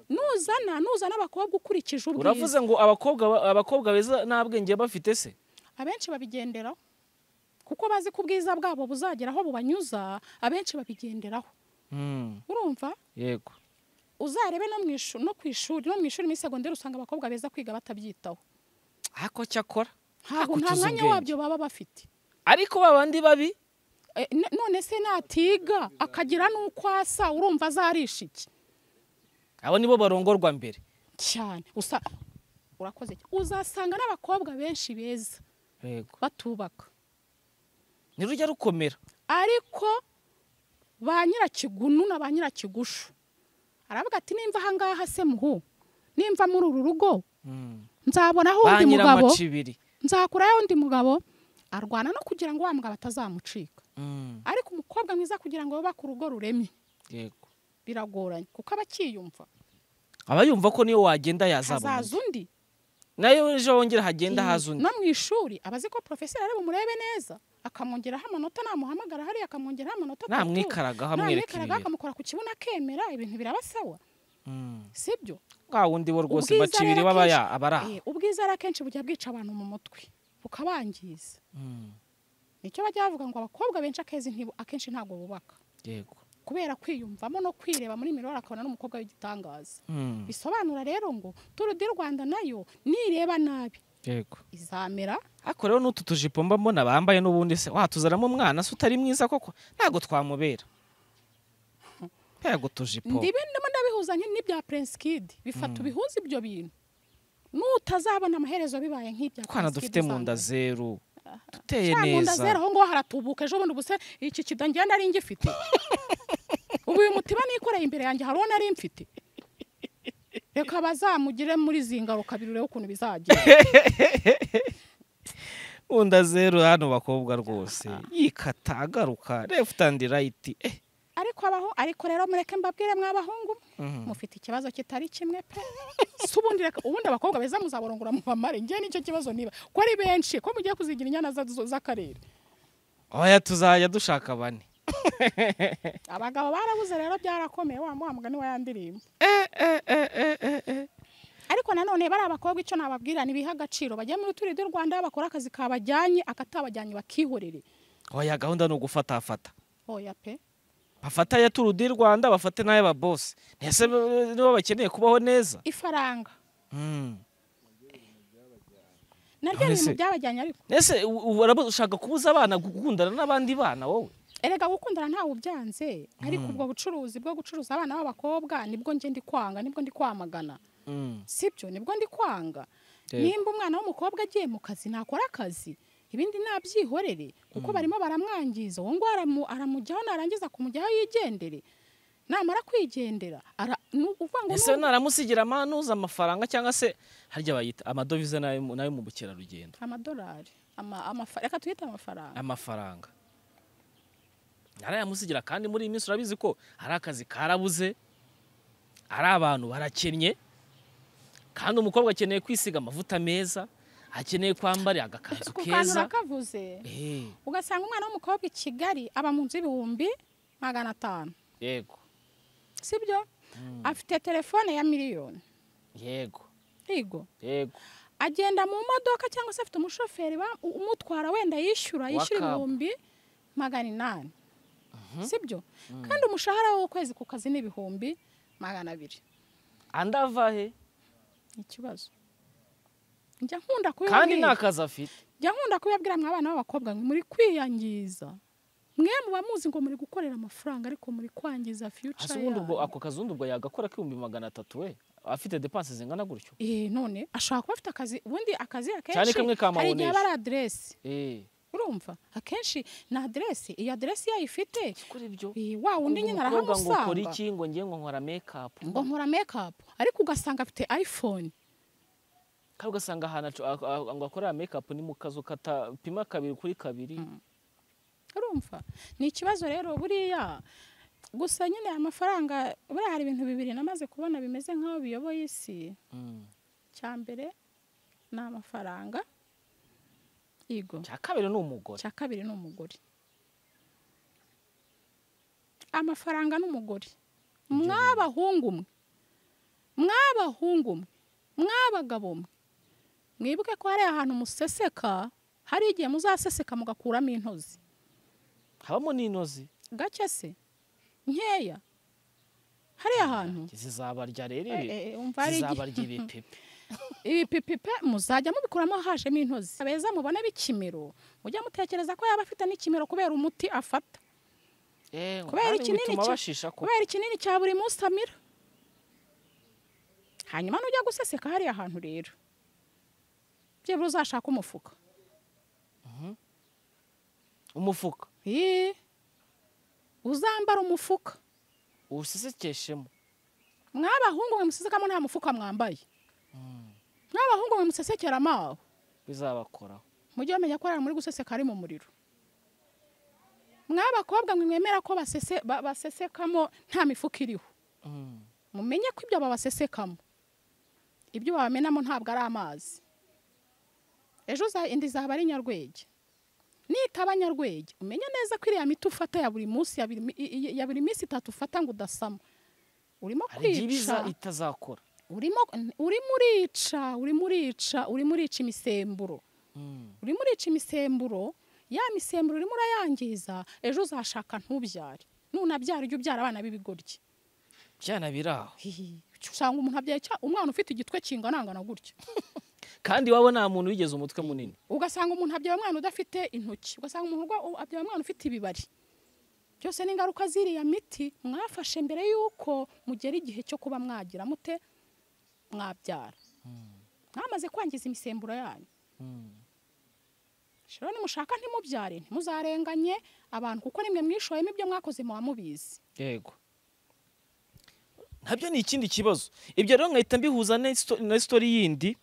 nuzana nuzana abakobwa ukurikije uravuze ubwiza ngo abakobwa ba- abakobwa beza nta bwenge baba bafite se abenshi babigenderaho kuko bazi ko ubwiza bwabo buzagera aho bubanyuza abenshi babigenderaho Mm, urumva yego uzarebe no mu ishu- no ku ishuri no mu ishuri muri segonderi usanga abakobwa beza kwiga batabyitaho ariko cyakora ntabwo nta Hakutuza mwanya ubwenge. wabyo baba bafite ariko ba bandi babi Eh, n- none se natiga akagira n'uko asa urumva azarisha iki abo nibo barongorwa mbere cyane usa urakoze cyane. uzasanga n'abakobwa benshi beza yego batubaka ntirujya rukomera ariko ba nyirakigunu na ba nyirakigushu aravuga ati nimva ahangaha se muhu nimva muri uru rugo Mm. nzabonaho ba undi mugabo nyiramacibiri nzakuraho undi mugabo arwana no kugira ngo wa mugabo atazamucika Mm, ariko umukobwa mwiza kugira ngo bubake urugo ruremye yego biragoranye kuko aba akiyumva aba yumva ko niyo wagenda yazaba hazaza undi nayo ejo wongera hagenda Mm. haza undi no mu ishuri aba azi ko porofeseri areba umurebe neza akamwongeraho amanota namuhamagara hariya akamwongeraho amanota atatu. namwikaragaho amwereka Namwikaragaho, ibintu akamukora ku kibuno akemera ibintu biraba sawa Mm. sibyo wa wundi bo rwose Ubwiza bacibiri rero baba akenshi- ya- aba ari aho Eh, ubwiza rero akenshi bujya bwica abantu mu mutwe bukabangiza Mm, nicyo bajya bavuga ngo abakobwa benshi akezi ntibu- akenshi ntabwo bubaka yego kubera kwiyumvamo no kwireba muri mirori akabona n'umukobwa w'igitangaza Mm, bisobanura rero ngo turu di rwanda nayo nireba nabi yego izamera ariko rero n'utu tujipo mba mbona bambaye n'ubundi se watuzanamo umwana se utari mwiza koko ntabwo twamubera ntabwo tujipo ndibi ndimo ndabihuza nki- n'ibya prince kid bifata ubihuza ibyo bintu n'utazabona amaherezo bibaye nk'ibya twana Prince Kid dufite mu uzambara. nda zeru duteye Cya mu nda zera neza aho ngaho haratubuka ejo bundi ubuse iki kida ngenda nari ngifite ubu uyu mutiba nikoreye imbere yanjye hari uwo nari mfite reka bazamugire muri izi ngaruka birure ukuntu bizagira mu nda zeru hano bakobwa rwose yikata agaruka left and right eh ariko abaho ariko rero mureke mbabwire mw'abahungu Mhm. mufite ikibazo kitari kimwe pe si ubundi reka ubundi abakobwa beza muzaborongora mu bamare njye nicyo kibazo niba ko ari benshi ko mugiye kuzigira inyana za- zo- z'akarere oya tuzajya dushaka bane abagabo barabuze rero byarakomeye wa wa mugani wa ya ndirimbo ariko nanone bari abakobwa icyo nababwira ntibiha agaciro bajya muri turi du rwanda bakora akazi kabajyanye akatabajyanye bakihorere oya gahunda ni ugufatafata oya pe bafata aya turu di rwanda bafate n'aya babosi ntese nibo bakeneye kubaho neza ifaranga Mm. naryo None ni ibintu se- byabajyanye ariko ese u- u- uraba- ushaka kubuza abana gukundana n'abandi bana wowe erega gukundana ntawe ubyanze ariko ubwo bucuruzi bwo gucuruza abana b'abakobwa nibwo njye ndi kwanga nibwo ndi kwamagana Mm. sibyo nibwo ndi kwanga Yego. nimba umwana w'umukobwa agiye mu kazi nakora akazi ibindi nabyihorere kuko barimo baramwangiza uwo ngo aramu- aramujyaho narangiza kumujyaho yigendere namara kwigendera ara- ni ukuvuga ngo ese ni- naramusigira amanuza amafaranga cyangwa se harya bayita amadovize n'ayo mu- n'ayo mu bukerarugendo amadolari ama- amafa- reka tuyite amafaranga amafaranga yarayamusigira kandi muri iyi minsi urabizi ko hari akazi karabuze ari abantu barakennye kandi umukobwa akeneye kwisiga amavuta meza akeneye kwambara agakanzu ku kantu keza urakavuze Eh, ugasanga umwana w'umukobwa i kigali aba mu nzu y'ibihumbi magana atanu yego sibyo afite telefone ya miliyoni yego yego yego agenda mu modoka cyangwa se afite umushoferi ba- u- umutwara wenda yishyura yishyura Wakab. ibihumbi magana inani sibyo kandi umushahara we w'ukwezi ku kazi ni ibihumbi magana abiri andi ava he ikibazo njya nkunda kandi kubibabwira nta kazi afite njya nkunda kubibabwira mwa abana b'abakobwa ngo muri kwiyangiza mwe muba muzi ngo muri gukorera amafaranga ariko muri kwangiza hasi future ubundi ubwo yanyu. ako kazi ubundi ubwo yagakora k'ibihumbi magana atatu we afite depanse zingana gutyo eh none ashobora kuba afite akazi ubundi akazi Cyane akenshi kamwe hari igihe kamubonesha. aba ari aderesi Eh, urumva akenshi ni aderesi iyi aderesi iyo ayifite kuri ibyo eh, wa Ubwo wundi nyine umukobwa ngo ukora arahamusanga iki ngo ngiye ngo nkora mekapu ngo nkora mekapu ariko ugasanga afite iphone kandi ugasanga ahantu acu- a- a- ngo akorera mekapu ni mu kazu katapima kabiri kuri kabiri urumva ni ikibazo rero buriya gusa nyine aya mafaranga buriya hari ibintu bibiri namaze kubona bimeze nk'aho biyoboye isi Mm. cya mbere ni amafaranga yego cya kabiri ni umugore cya kabiri ni umugore amafaranga n'umugore mw'abahungu mwe mw'abahungu mwe mw'abagabo mwe mwibuke ko hari ahantu museseka hari igihe muzaseseka mugakuramo intozi habamo n'intozi gake se nkeya hariya hantu zizabarya rero Eh, ibi eh, eh, umva hari igihe- zizabarya ibipipi ibipipipe muzajya mubikuramo hajemo intozi abeza mubone bikimero mujya mutekereza ko yaba afite n'ikimero kubera umuti afata Eh, kubera kandi ikinini bituma cya- bashisha ko kubera ikinini cya buri munsi amira hanyuma nujya guseseka hariya hantu rero byibura uzashaka umufuka umufuka Ii, uzambara umufuka uwusesekeshemo mw'abahungu mwe musesekamo nta mufuka mwambaye mw'abahungu mwe musesekera amaho bizabakoraho mujye bamenya ko hari muri guseseka ari mu muriro mw'abakobwa mwe mwemera ko basese- ba- basesekamo nta mifuka iriho Mm. mumenye ko ibyo babasesekamo ibyo babamenamo ntabwo ari amazi ejo uza- indi zaba ari nyarwege nitaba nyarwege umenye neza ko iriya miti ufata ya buri munsi ya buri mi- i- i- ya buri minsi itatu ufata ngo udasama urimo hari igihe ibiza kwica itazakora urimo urimo urica urimo urica urimo urica imisemburo Mm. urimo urica imisemburo ya misemburo urimo urayangiza ejo uzashaka ntubyare nunabyara ujye ubyara abana b'ibigoryi byana biri aho Hihi. usanga umuntu abyaye cya- umwana ufite igitwe kinganangana gutya kandi waba nta muntu wigeze umutwe munini ugasanga umuntu abyaye umwana udafite intoki ugasanga umuntu urwa- u- abyaye umwana ufite ibibari byose ni ingaruka z'iriya miti mwafashe mbere y'uko mugera igihe cyo kuba mwagira mute mwabyara mwamaze kwangiza imisemburo yanyu Mm. rero nimushaka ntimubyare ntimuzarenganye abantu kuko nimwe mwishoyemo ibyo mwakoze muba mubizi yego nabyo ni ikindi kibazo ibyo rero nkahita mbihuza na sto- na sitori yindi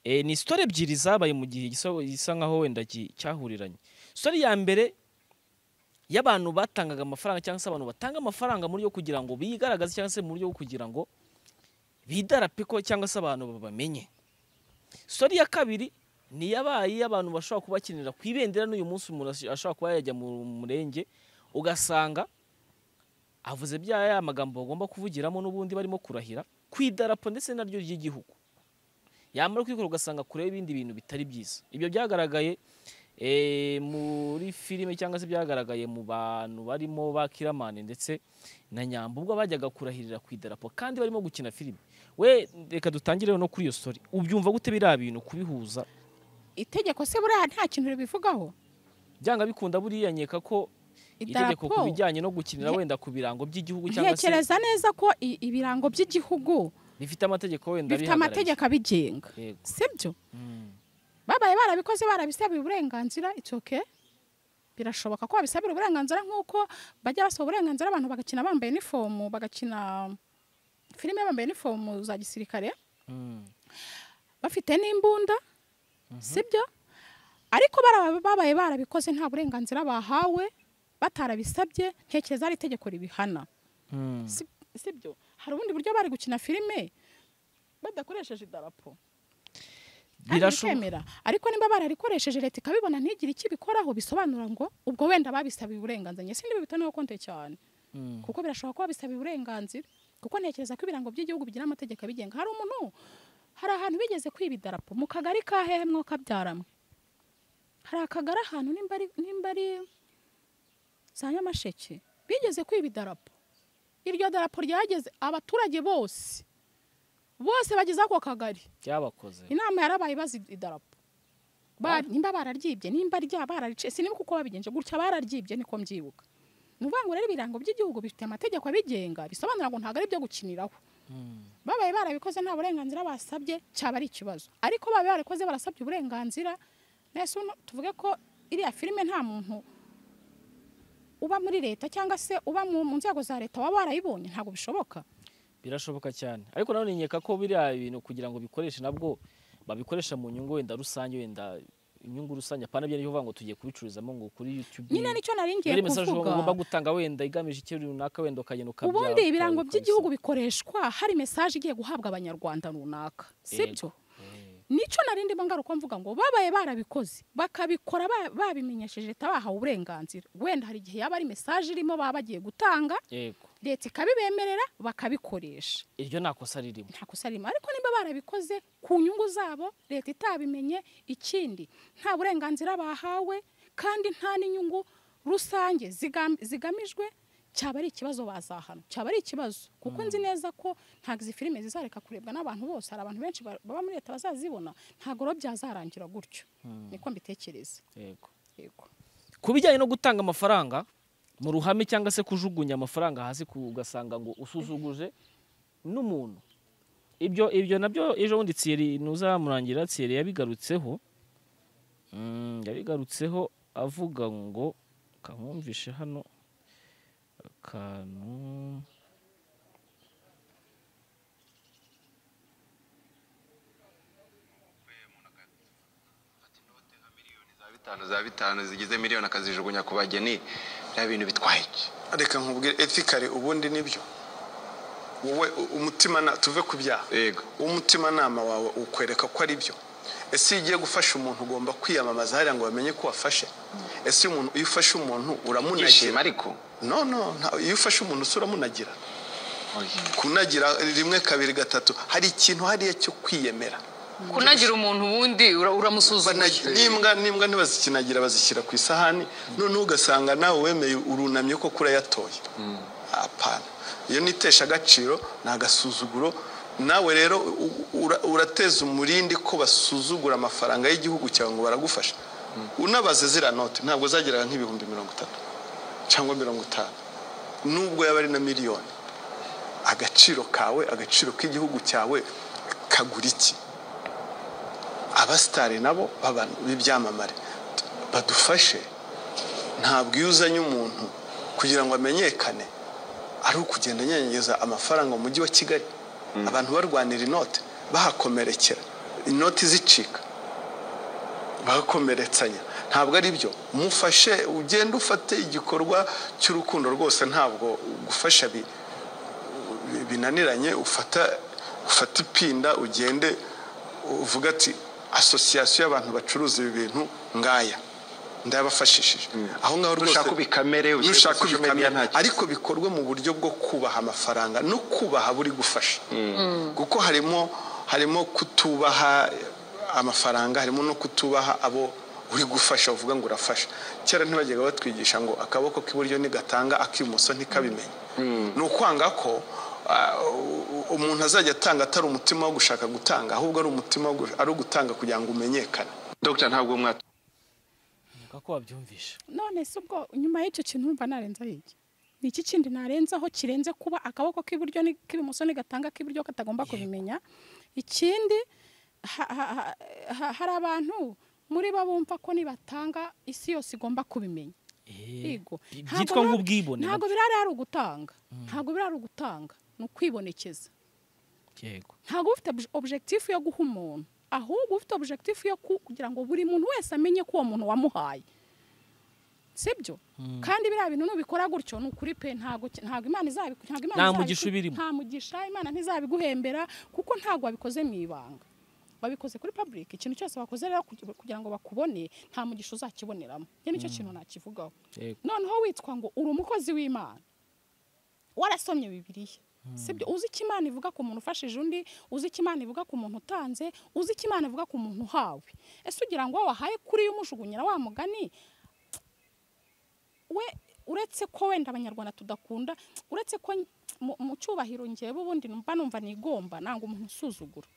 Eh, ni sitori ebyiri zabaye mu gihe gisa gisa nkaho wenda ki- cyahuriranye sitori ya mbere y'abantu batangaga amafaranga cyangwa se abantu batanga amafaranga mu buryo bwo kugira ngo bigaragaze cyangwa se mu buryo bwo kugira ngo bidarape ko cyangwa se abantu babamenye sitori ya kabiri ni yabaye y'abantu bashobora kuba bakinira ku ibendera n'uyu munsi umuntu ash- ashobora kuba yajya mu murenge ugasanga avuze bya ya magambo bagomba kuvugiramo n'ubundi barimo kurahira ku idarapo ndetse naryo ry'igihugu yamara kwikora ugasanga kure y'ibindi bintu bitari byiza ibyo byagaragaye eh, muri filime cyangwa se byyagaragaye mu bantu barimo ba kiramani ndetse na nyambo ubwo bajyaga kurahirira ku idarapo kandi barimo gukina filime we reka dutangire no kuri iyo story ubyumva gute biriya bintu kubihuza itegeko se buriya nta kintu ribivugaho byanga bikunda buriya nkeka ko itegeko ku Idarapo? bijyanye no gukinira Nte- wenda ku birango by'igihugu cyangwa se ntekereza neza ko i- ibirango by'igihugu bifite amategeko wenda bifite bihagarariye. amategeko abigenga Yego. sibyo babaye barabikoze barabisabira uburenganzira it's okay birashoboka ko babisabira uburenganzira nk'uko bajya basaba uburenganzira abantu bagakina bambaye inifomu bagakina filime bambaye inifomu za gisirikare Mm. bafite n'imbunda sibyo ariko bara- babaye barabikoze nta burenganzira bahawe batarabisabye ntekereza ari itegeko ribihana Mm. Si- sibyo hari ubundi buryo bari gukina filime badakoresheje idarapo kandi Birashoboka. bikemera ariko niba bararikoresheje leta ikabibona ntigire icyo ibikoraho bisobanura ngo ubwo wenda babisabiye uburenganzira njye sindi bibita niyo konte cyane Mm. kuko birashoboka ko babisabiye uburenganzira kuko ntekereza ko ibirango by'igihugu bigira amategeko abigenga hari umuntu hari ahantu bigeze kwiba idarapo mu kagari ka hehe mwoka byaramwe hari akagari ahantu nimba ari nimba ari za nyamasheke bigeze kwiba idarapo iryo darapo ryageze abaturage bose bose bagize ako kagari byabakoze inama yarabaye bazi idarapo Ba- nimba bararyibye nimba rya bararice sinibuka uko babigenje gutya bararyibye niko mbyibuka ni ukuvuga ngo rero ibirango by'igihugu bifite amategeko abigenga bisobanura ngo ntabwo ari ibyo gukiniraho babaye barabikoze nta burenganzira basabye cyaba ari ikibazo ariko babaye barabikoze barasabye uburenganzira nese uno- tuvuge ko iriya filime nta muntu uba muri leta cyangwa se uba mu mu nzego za leta waba warayibonye ntabwo bishoboka birashoboka cyane ariko nanone nkeka ko biriya bintu kugira ngo bikoreshe nabwo babikoresha mu nyungu wenda rusange wenda inyungu rusange apana byo bivuga ngo tugiye kubicururizamo ngo kuri YouTube nyine nicyo nari ngiye Muri message kuvuga ugomba gutanga wenda igamije ikintu runaka wenda ukagenda ukabya ubundi ibirango by'igihugu bikoreshwa hari mesaje igiye guhabwa abanyarwanda runaka sibyo nicyo nari ndimo ngaruka mvuga ngo babaye barabikoze bakabikora ba- babimenyesheje leta bahawe uburenganzira wenda hari igihe yaba ari mesaje irimo baba bagiye gutanga yego leta ikabibemerera bakabikoresha iryo nta kosa ririmo nta kosa ririmo ariko niba barabikoze ku nyungu zabo leta itabimenye ikindi nta burenganzira bahawe kandi nta n'inyungu rusange zigam- zigamijwe cyaba ari ikibazo bazahana cyaba ari ikibazo kuko nzi neza ko ntabwo izi filime zizareka kurebwa n'abantu bose hari abantu benshi ba- baba muri leta bazazibona ntabwo rero byazarangira gutyo niko mbitekereza yego yego ku bijyanye no gutanga amafaranga mu ruhame cyangwa se kujugunya amafaranga hasi ku- ugasanga ngo usuzuguje n'umuntu ibyo ibyo nabyo ejo bundi tsiyeri ntuzamurangira tsiyeri yabigarutseho Mm, yabigarutseho avuga ngo kankumvishe hano akantu za bitanu za bitanu zigize miliyoni akazijugunya ku bageni bya bintu bitwaye iki reka nkubwire etikare ubundi nibyo wowe umutima tuve ku byaha Yego. umutimanama wawe ukwereka ko ari byo ese iyo ugiye gufasha umuntu ugomba kwiyamamaza hariya ngo bamenye ko wafashe ese umuntu iyo ufashe umuntu yishima uramunagira ariko no no nta- iyo ufashe umuntu se uramunagira kunagira rimwe kabiri gatatu hari ikintu hariya cyo kwiyemera kunagira umuntu ubundi ura- uramusuzuma Banagira- n'imbwa n'imbwa ntibazikinagira bazishyira ku isahani noneho ugasanga nawe wemeye urunamye ko kurayatoye apana iyo nitesha agaciro ni agasuzuguro nawe rero u- ura- urateza umurindi ko basuzugura amafaranga y'igihugu cyawe ngo baragufasha unabaze ziriya note ntabwo zageraga nk'ibihumbi mirongo itatu cyangwa mirongo itanu nubwo yaba ari na miliyoni agaciro kawe agaciro k'igihugu cyawe kagura iki abasitari nabo baba- b'ibyamamare t- badufashe ntabwo iyo uzanye umuntu kugira ngo amenyekane ari ukugenda anyanyagiza amafaranga mu mujyi wa kigali abantu barwanira inote bahakomerekera inoti zicika bagakomeretsanya ntabwo ari byo mufashe ugende ufate igikorwa cy'urukundo rwose ntabwo gufasha bi- binaniranye ufata ufata ipinda ugende uvuga ati asosiyasiyo y'abantu bacuruza ibi bintu ngaya ndabafashishije aho ngaho rwose Nushaka ubikamere, ushyire kuri nushaka social media, ubikamere nta kibazo. ariko bikorwe mu buryo bwo kubaha amafaranga no kubaha buri gufasha kuko harimo harimo kutubaha amafaranga harimo no kutubaha abo uri gufasha uvuga ngo urafasha kera ntibajyaga batwigisha ngo akaboko k'iburyo ntigatanga ak'ibumoso ntikabimenye ni ukwanga ko ah, u- umuntu azajya atanga atari umutima wo gushaka gutanga ahubwo ari umutima wo gu- ari ugutanga kugira ngo umenyekane dogita ntabwo mwatu reka ko wabyumvisha none se ubwo nyuma y'icyo kintu urumva narenzaho iki ni iki kindi narenzaho kirenze kuba akaboko k'iburyo ni- k'ibumoso ntigatanga k'iburyo katagomba kubimenya ikindi ha- ha- ha- ha- hari abantu muri bo bumva ko nibatanga isi yose igomba kubimenya Yego. Ntabwo byitwa bira- nk'ubwibone ntabwo nabyo. birari ari ugutanga ntabwo birari ugutanga ni ukwibonekeza yego ntabwo ufite obje- objectif yo guha umuntu ahubwo ufite objectif yo ku- kugira ngo buri muntu wese amenye ko uwo muntu wamuhaye sibyo kandi biriya bintu nubikora gutyo ni ukuri pe ntabwo ki- ntabwo imana izabiku ntabwo imana Nta izabiku- mugisha ubirimo. nta mugisha imana ntizabiguhembera kuko ntabwo wabikoze mu ibanga wabikoze kuri public ikintu cyose wakoze rero kugi- kugira ngo bakubone nta mugisha uzakiboneramo njye nicyo kintu nakivugaho Yego. noneho witwa ngo uri umukozi w'imana warasomye bibiliya sibyo uzi icyo imana ivuga ku muntu ufashije undi uzi icyo imana ivuga ku muntu utanze uzi icyo imana ivuga ku muntu uhawe ese ugira ngo wahaye kuri yo umujugunyira wa mugani we uretse ko wenda abanyarwanda tudakunda uretse ko mu- mu cyubahiro ngewe ubundi mba numva nigomba nanga umuntu usuzugura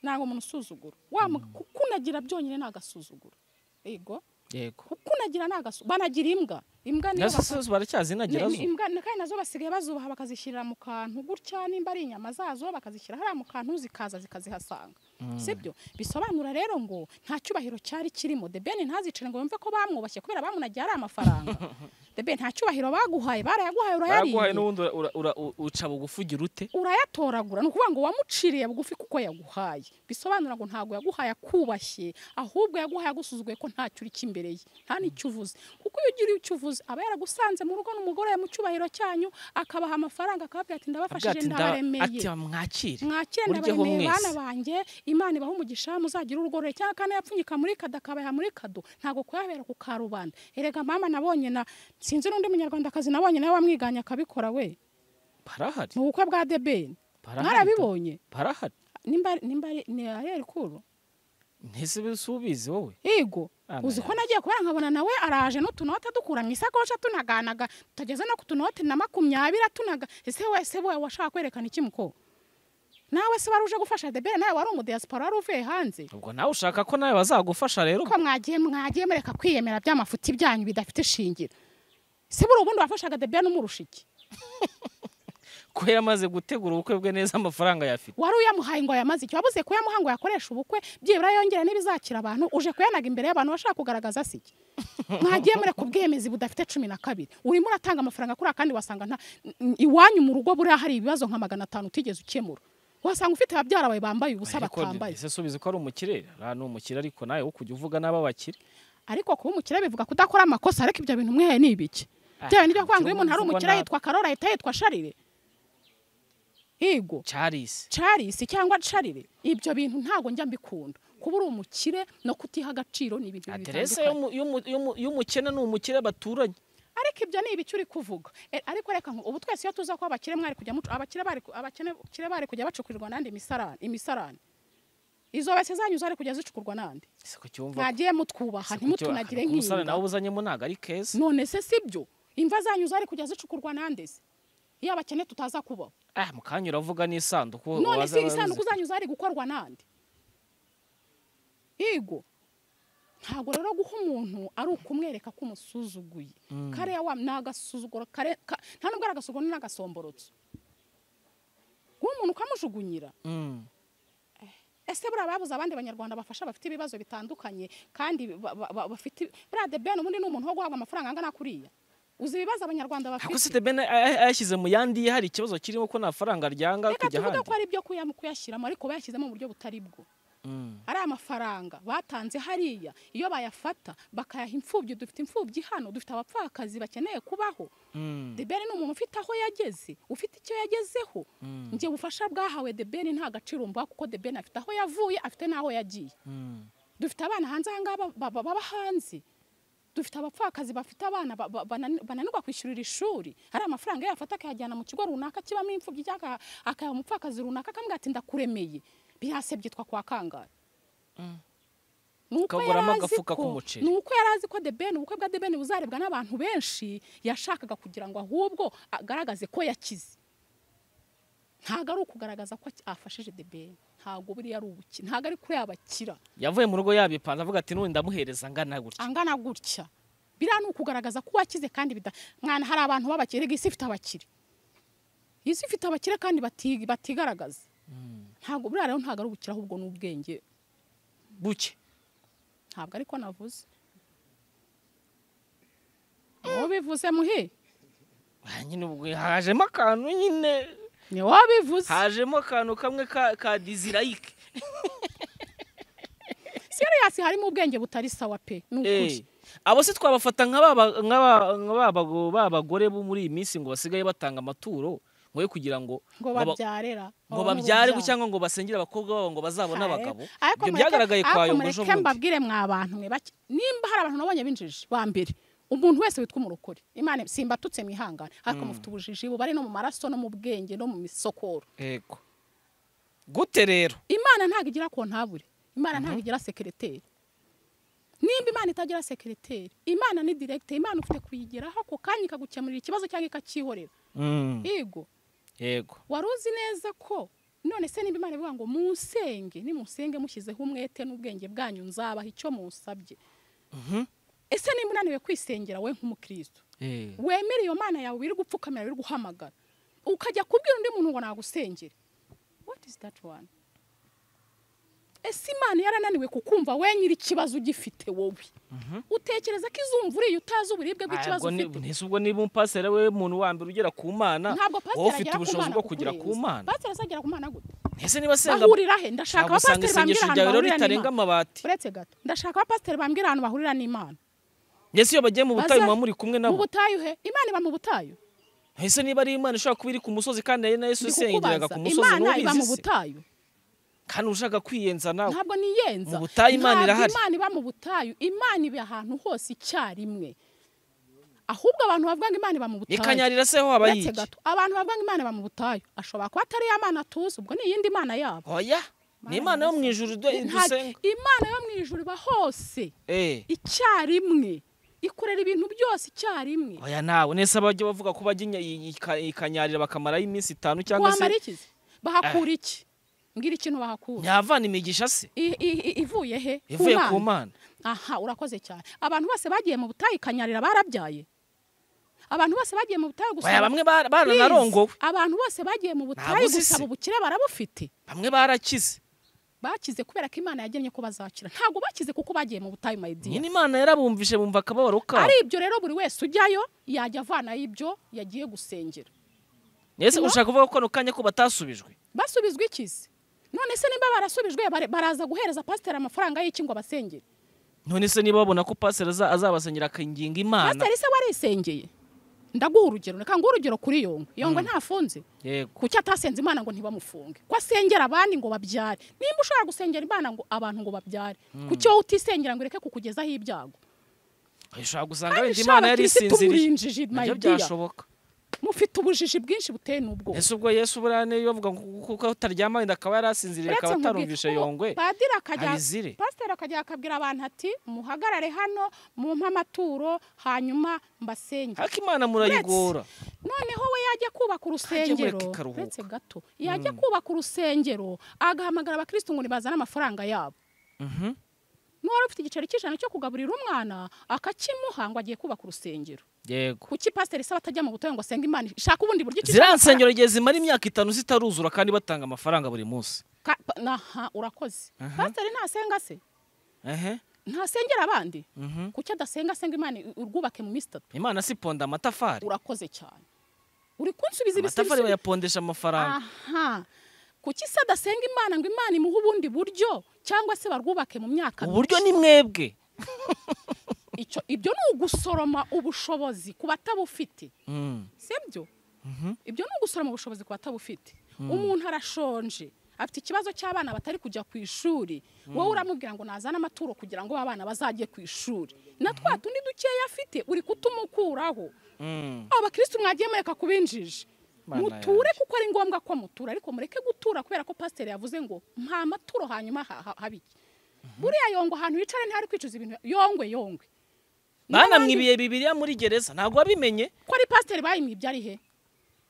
nanga umuntu usuzugura wa mu- kuko unagira byonyine ni agasuzuguro yego yego kuko unagira ni agasuzuguro banagira imbwa imbwa niyo nazo basa- zo baracyazinagira Ni- zo ni imbwa ni- kandi nazo basigaye bazubaha bakazishyirira mu kantu gutya nimba ari inyama zazo bakazishyira hariya mu kantu zikaza zikazihasanga sibyo bisobanura rero ngo nta cyubahiro cyari kirimo the ben ntazicare ngo yumve ko bamwubashye kubera bamunagiye ari amafaranga the ben nta cyubahiro baguhaye barayaguhaye baraguhaye urayariye n'ubundi ura- ura- u- uca bugufugira ute urayatoragura ni ukuvuga ngo wamuciriye bugufi kuko yaguhaye bisobanura ngo ntabwo yaguhaye akubashye ahubwo yaguhaye agusuzuguye ko ntacyo uri imbere ye nta n'icyo uvuze kuko iyo ugira icyo uvuze aba yaragusanze mu rugo n'umugore mu cyubahiro cyanyu akabaha amafaranga akababwira ati Agira ndabafashije ati, "Nda- ndabaremeye ati mwakire mwakire muryeho ndabaremeye mwese." bana banjye imana ibaha umugisha muzagira urugorore cyangwa akana yapfunyika muri kado akabaha muri kado ntabwo kuhabera ku karubanda erega mama nabonye na sinzi n'undi munyarwandakazi nabonye nawe wamwiganye akabikora we barahari mu bukwe bwa debeni barahari mwarabibonye barahari nimba nimba ari- ni ariel kuru ntese bisi ubizi wowe yego Ah, uzi ko nawe. nagiye kubera nkabona nawe araje n'utunote dukura mu isakoshi tunaganaga tutageze no ku tunote na makumyabiri atunaga ese wese we washaka kwerekana iki muko nawe se wari uje gufasha debere nawe wari umudiyasipora wari uvuye hanze ubwo nawe ushaka ko nawe bazagufasha rero ko mwagiye mwagiye mureka kwiyemera by'amafuti byanyu bidafite ishingiro se buri ubundi wafashaga debere n'umurusha iki ko yamaze gutegura ubukwe bwe neza amafaranga yafite wari uyamuhaye ngo yamaze icyo wabuze kuyamuha ngo yakoreshe ubukwe byibura yongera n'ibizakira abantu uje kuyanaga imbere y'abantu bashaka kugaragaza se iki mwagiye mureka ubwemezi budafite cumi na kabiri urimo uratanga amafaranga kuri kandi wasanga nta n- iwanyu mu rugo buriya hari ibibazo nka magana atanu utigeze ukemura wasanga ufite ababyara bawe bambaye ubusa Ariko batambaye ese subizi ko ari umukire ra ni umukire ariko nawe wo kujya uvuga n'ababakire ariko kuba umukire bivuga kudakora amakosa ariko ibyo bintu mwihaye ni ibiki Ah, bitewe n'ibyo kwanga umukire iyo umuntu ari uvuga umukire nabi. yitwa karori ahita yitwa sharire yego carisi Charles cyangwa Charire ibyo bintu ntago njya mbikunda kuba uri umukire no kutiha agaciro ni ibintu bibiri aderese bitandukanye y'umu- y'umu- y'umu- y'umukene ni umukire baturanye ariko ibyo ni ibiki uri kuvuga E, ariko reka nku- ubu twese iyo tuza kuba abakire mwari kujya mucu abakire bari ku- abakene- abakire bari kujya bacukurirwa nande imisarane imisarane izo base zanyu zari kujya zicukurwa nande ese ku cyumva mwagiye mutwubaha ntimutunagire nk'iyi nawe nk'iyi ubuzanyemo ntabwo ari keza none se sibyo imva zanyu zari kujya zicukurwa nande se iyo abakene tutaza kubaho ah mu kanya uravuga n'isanduku none waza se wabuze- isanduku zanyu zari gukorwa nande yego ntabwo rero guha umuntu ari ukumwereka ko umusuzuguye kariya wa ni agasuzuguro kare ka- nta nubwo ari agasuzuguro ni agasomborotso guha umuntu ukamujugunyira Mm. ese buriya babuze abandi banyarwanda bafasha bafite ibibazo bitandukanye kandi ba- ba- ba- bafite buriya de ben ubundi ni umuntu wo guhabwa amafaranga angana kuriya uzi ibibazo abanyarwanda ntabwo se bafite debene ayashyize mu yandi hari ikibazo kirimo ko nta faranga ryanga reka kujya tuvuge ahandi ko ari ibyo kuyam- kuyashyiramo ariko bayashyizemo mu buryo butari bwo Mm. ari amafaranga batanze hariya iyo bayafata bakayaha imfubyi dufite imfubyi hano dufite abapfakazi bakeneye kubaho Mm. debeni ni umuntu ufite aho yageze ufite icyo yagezeho njye ubufasha bwahawe debeni nta gaciro mbuha kuko debeni afite aho yavuye afite n'aho yagiye Mm. dufite abana hanze ahangaha ba- ba- ba- baba hanze dufite abapfakazi bafite abana ba- ba- banani- bananirwa kwishyurira ishuri hari amafaranga iyo yafata akayajyana mu kigo runaka kibamo imfubyi cyangwa aka- akayaha umupfakazi runaka akamubwira ati ndakuremeye birase byitwa kwa kangara ni uko Ukaguramo yari azi agafuka ko- k'umuceri. ni uko yari azi ko the ben ubukwe bwa the ben buzarebwa n'abantu benshi yashakaga kugira ngo ahubwo agaragaze ko yakize ntabwo ari ukugaragaza ko aki- afashije the ben ntabwo buriya ari ubukira ntabwo ari kuri abakira yavuye mu rugo yabipanze avuga ati n'ubu ndamuhereza angana gutya angana gutya biriya ni ukugaragaza ko wakize kandi bida mwana hari abantu b'abakire erega isi ifite abakire isi ifite abakire kandi bati- batigaragaza ntabwo buriya rero ntabwo ari ubukire ahubwo ni ubwenge buke ntabwo ariko navuze wobivuze muhi Ah, nyine ubwo hajemo akantu nyine ni wobivuze hajemo akantu kamwe ka ka dizirayike seriyasi harimo ubwenge butari sawa pe ni ukuri Eh, abo se twabafata nka ba ba- nka ba- nka ba bago- ba bagore bo muri iyi minsi ngo basigaye batanga amaturo ngo yo kugira ngo ngo ngo ba- babyarere ngo babyare ngo cyangwa ngo basengere abakobwa babo ngo bazabone abagabo ibyo byagaragaye kwa ariko yombo ejo mureke bundi mbabwire mwa bantu mwe bake nimba hari abantu nabonye binjije ba mbere umuntu wese witwa umurokore imana simbatutse mwihangane ariko mufite ubujiji bubari no mu maraso no mu bwenge no mu misokoro yego gute rero imana ntabwo igira kontabure imana ntabwo igira sekereteri nimba imana itagira sekereteri imana ni direkite imana ufite kuyigeraho ako kanya ikagukemurira ikibazo cyangwa ikacyihorera Mm, yego yego wari uzi neza ko none se nimba imana ivuga ngo musenge nimusenge mushyizeho umwete n'ubwenge bwanyu nzabaha icyo musabye ese nimba unaniwe kwisengera we nk'umukristo Eh, wemere iyo mana yawe biri gupfukamira biri guhamagara ukajya kubwira undi muntu ngo nagusengere what is that one ese imana yarananiwe kukumva wenyine ikibazo ugifite wowe utekereza ko izumva uriye utazi uburibwe bw'ikibazo ntabwo ni- ufite ntese ubwo niba umupasera we muntu wa mbere ugera ku mana ntabwo pasiteri wowe ufite agera ku ubushobozi mana bwo kugera ku kukurenza. mana pasiteri azagera ku mana gute ntese niba asenga bahurira he ndashaka ntabwo usanga abapasiteri bambwira isengesho ahantu ryawe rero bahurira ritarenga n'imana amabati uretse gato ndashaka abapasiteri bambwira ahantu bahurira n'imana mbese iyo bagiye mu butayu Baza- muba muri kumwe mu nabo butayu he imana iba mu butayu ese niba ari imana ishobora kuba iri ku musozi kandi ari na yesu Ndi isengeraga kukubaza, ku musozi imana iba mu ntubizi se butayu kandi ushaka kwiyenza nawe ntabwo niyenza Mu butayu Imana Ntabwo irahari. imana iba mu butayu imana iba ahantu hose icyarimwe ahubwo abantu bavuga ngo imana iba mu butayu ikanyarira se ho haba Uretse yiki gato, abantu bavuga ngo imana iba mu butayu ashobora kuba atari ya mana tuzi ubwo ni iyindi mana yabo oya ni imana yo mu ijuru du- Nta- dusenga imana yo mu ijuru iba hose eh icyarimwe ikorera ibintu byose icyarimwe oya nawe nese abajya bavuga ko bajya inya- i- ika- ikanyarira bakamarayo iminsi itanu cyangwa wamara se iki se? bahakura iki mbwira ikintu bahakura nyavana imigisha se I- i- i- ivuye he ivuye ku mana aha urakoze cyane abantu bose bagiye mu butayu ikanyarira barabyaye abantu bose bagiye mu butayu oya bamwe bara- Please, baranarongowe abantu bose bagiye mu butayu Ntabuzi se. gusaba ubukire barabufite bamwe barakize bakize kubera ko imana yagennye ko bazakira ntabwo bakize kuko bagiye mu butayu mayidiya nyine imana yarabumvise bumva akababaro kabo ari ibyo rero buri wese ujyayo yajya avanayo ibyo yagiye gusengera nese ushaka kuvuga ko kano kanya ko batasubijwe basubizwa ikizi none se nimba barasubijwe bare- baraza guhereza pasiteri amafaranga y'iki ngo abasengere none se niba babona ko pasiteri aza- azabasenyera akinginga imana pasiteri se warisengeye ndaguha urugero reka nguhe urugero kuri yongo yongo ntafunze yego kuki atasenze imana ngo ntibamufunge ko asengera abandi ngo babyare nimba ushobora gusengera imana ngo abantu ngo babyare kuki wowe utisengera ngo ireke kukugezaho ibyago ushobora gusanga kandi wenda imana shaba yari kirisitu isinziriye murinjiji nabyo mayidiya byashoboka mufite ubujiji bwinshi buteye n'ubwo ese ubwo yesu buriya niyo bavuga ngo kuko utaryama wenda akaba yari asinziriye akaba atarumvishe yongwe padiri akajya abizire. pasiteri akajya akabwira abantu ati muhagarare hano mumpe amaturo hanyuma mbasenge ariko imana murayigora noneho we yajya kubaka urusengero mureka ikaruhuka. uretse gato yajya kubaka urusengero agahamagara abakirisitu ngo nibazane amafaranga yabo n'uwari ufite igiceri cy'ijana cyo kugaburira umwana akakimuha ngo agiye kubaka urusengero yego kuki pasiteri isaba atajya mu butayu ngo asenge imana ishaka ubundi buryo ki- ziriya nsengero igihe zimara imyaka itanu zitaruzura kandi batanga amafaranga buri munsi Ka- pa- naha urakoze pasiteri ntasenga se ehe ntasengera abandi kuki adasenga asenga imana i- urwubake mu minsi itatu imana siponda amatafari urakoze cyane uri kunsubiza amatafari ibisubizo bayapondesha amafaranga aha kuki se adasenga imana ngo imana imuhe ubundi buryo cyangwa se barwubake mu myaka uburyo myinshi? ni mwebwe Icyo- ibyo ni ugusoroma ubushobozi ku batabufite Mm. sibyo ibyo ni ugusoroma ubushobozi ku batabufite umuntu arashonje afite ikibazo cy'abana batari kujya ku ishuri wowe uramubwira ngo nazane amaturo kugira ngo ba bana bazajye ku ishuri na twa tundi dukeya afite uri kutumukuraho Mm. aba bakirisitu mwagiye mureka kuba injiji Mana muture yanjye. kuko ari ngombwa ko mutura ariko mureke gutura kubera ko pasiteri yavuze ngo mpa amaturo hanyuma ha- ha- habe iki buriya yongwe ahantu yicare ntihari kwicuza ibintu yongwe yongwe Niba abandi- banamwe ibihe bibiriya muri gereza ntabwo wabimenye ko ari pasiteri bayimwe ibyo ari he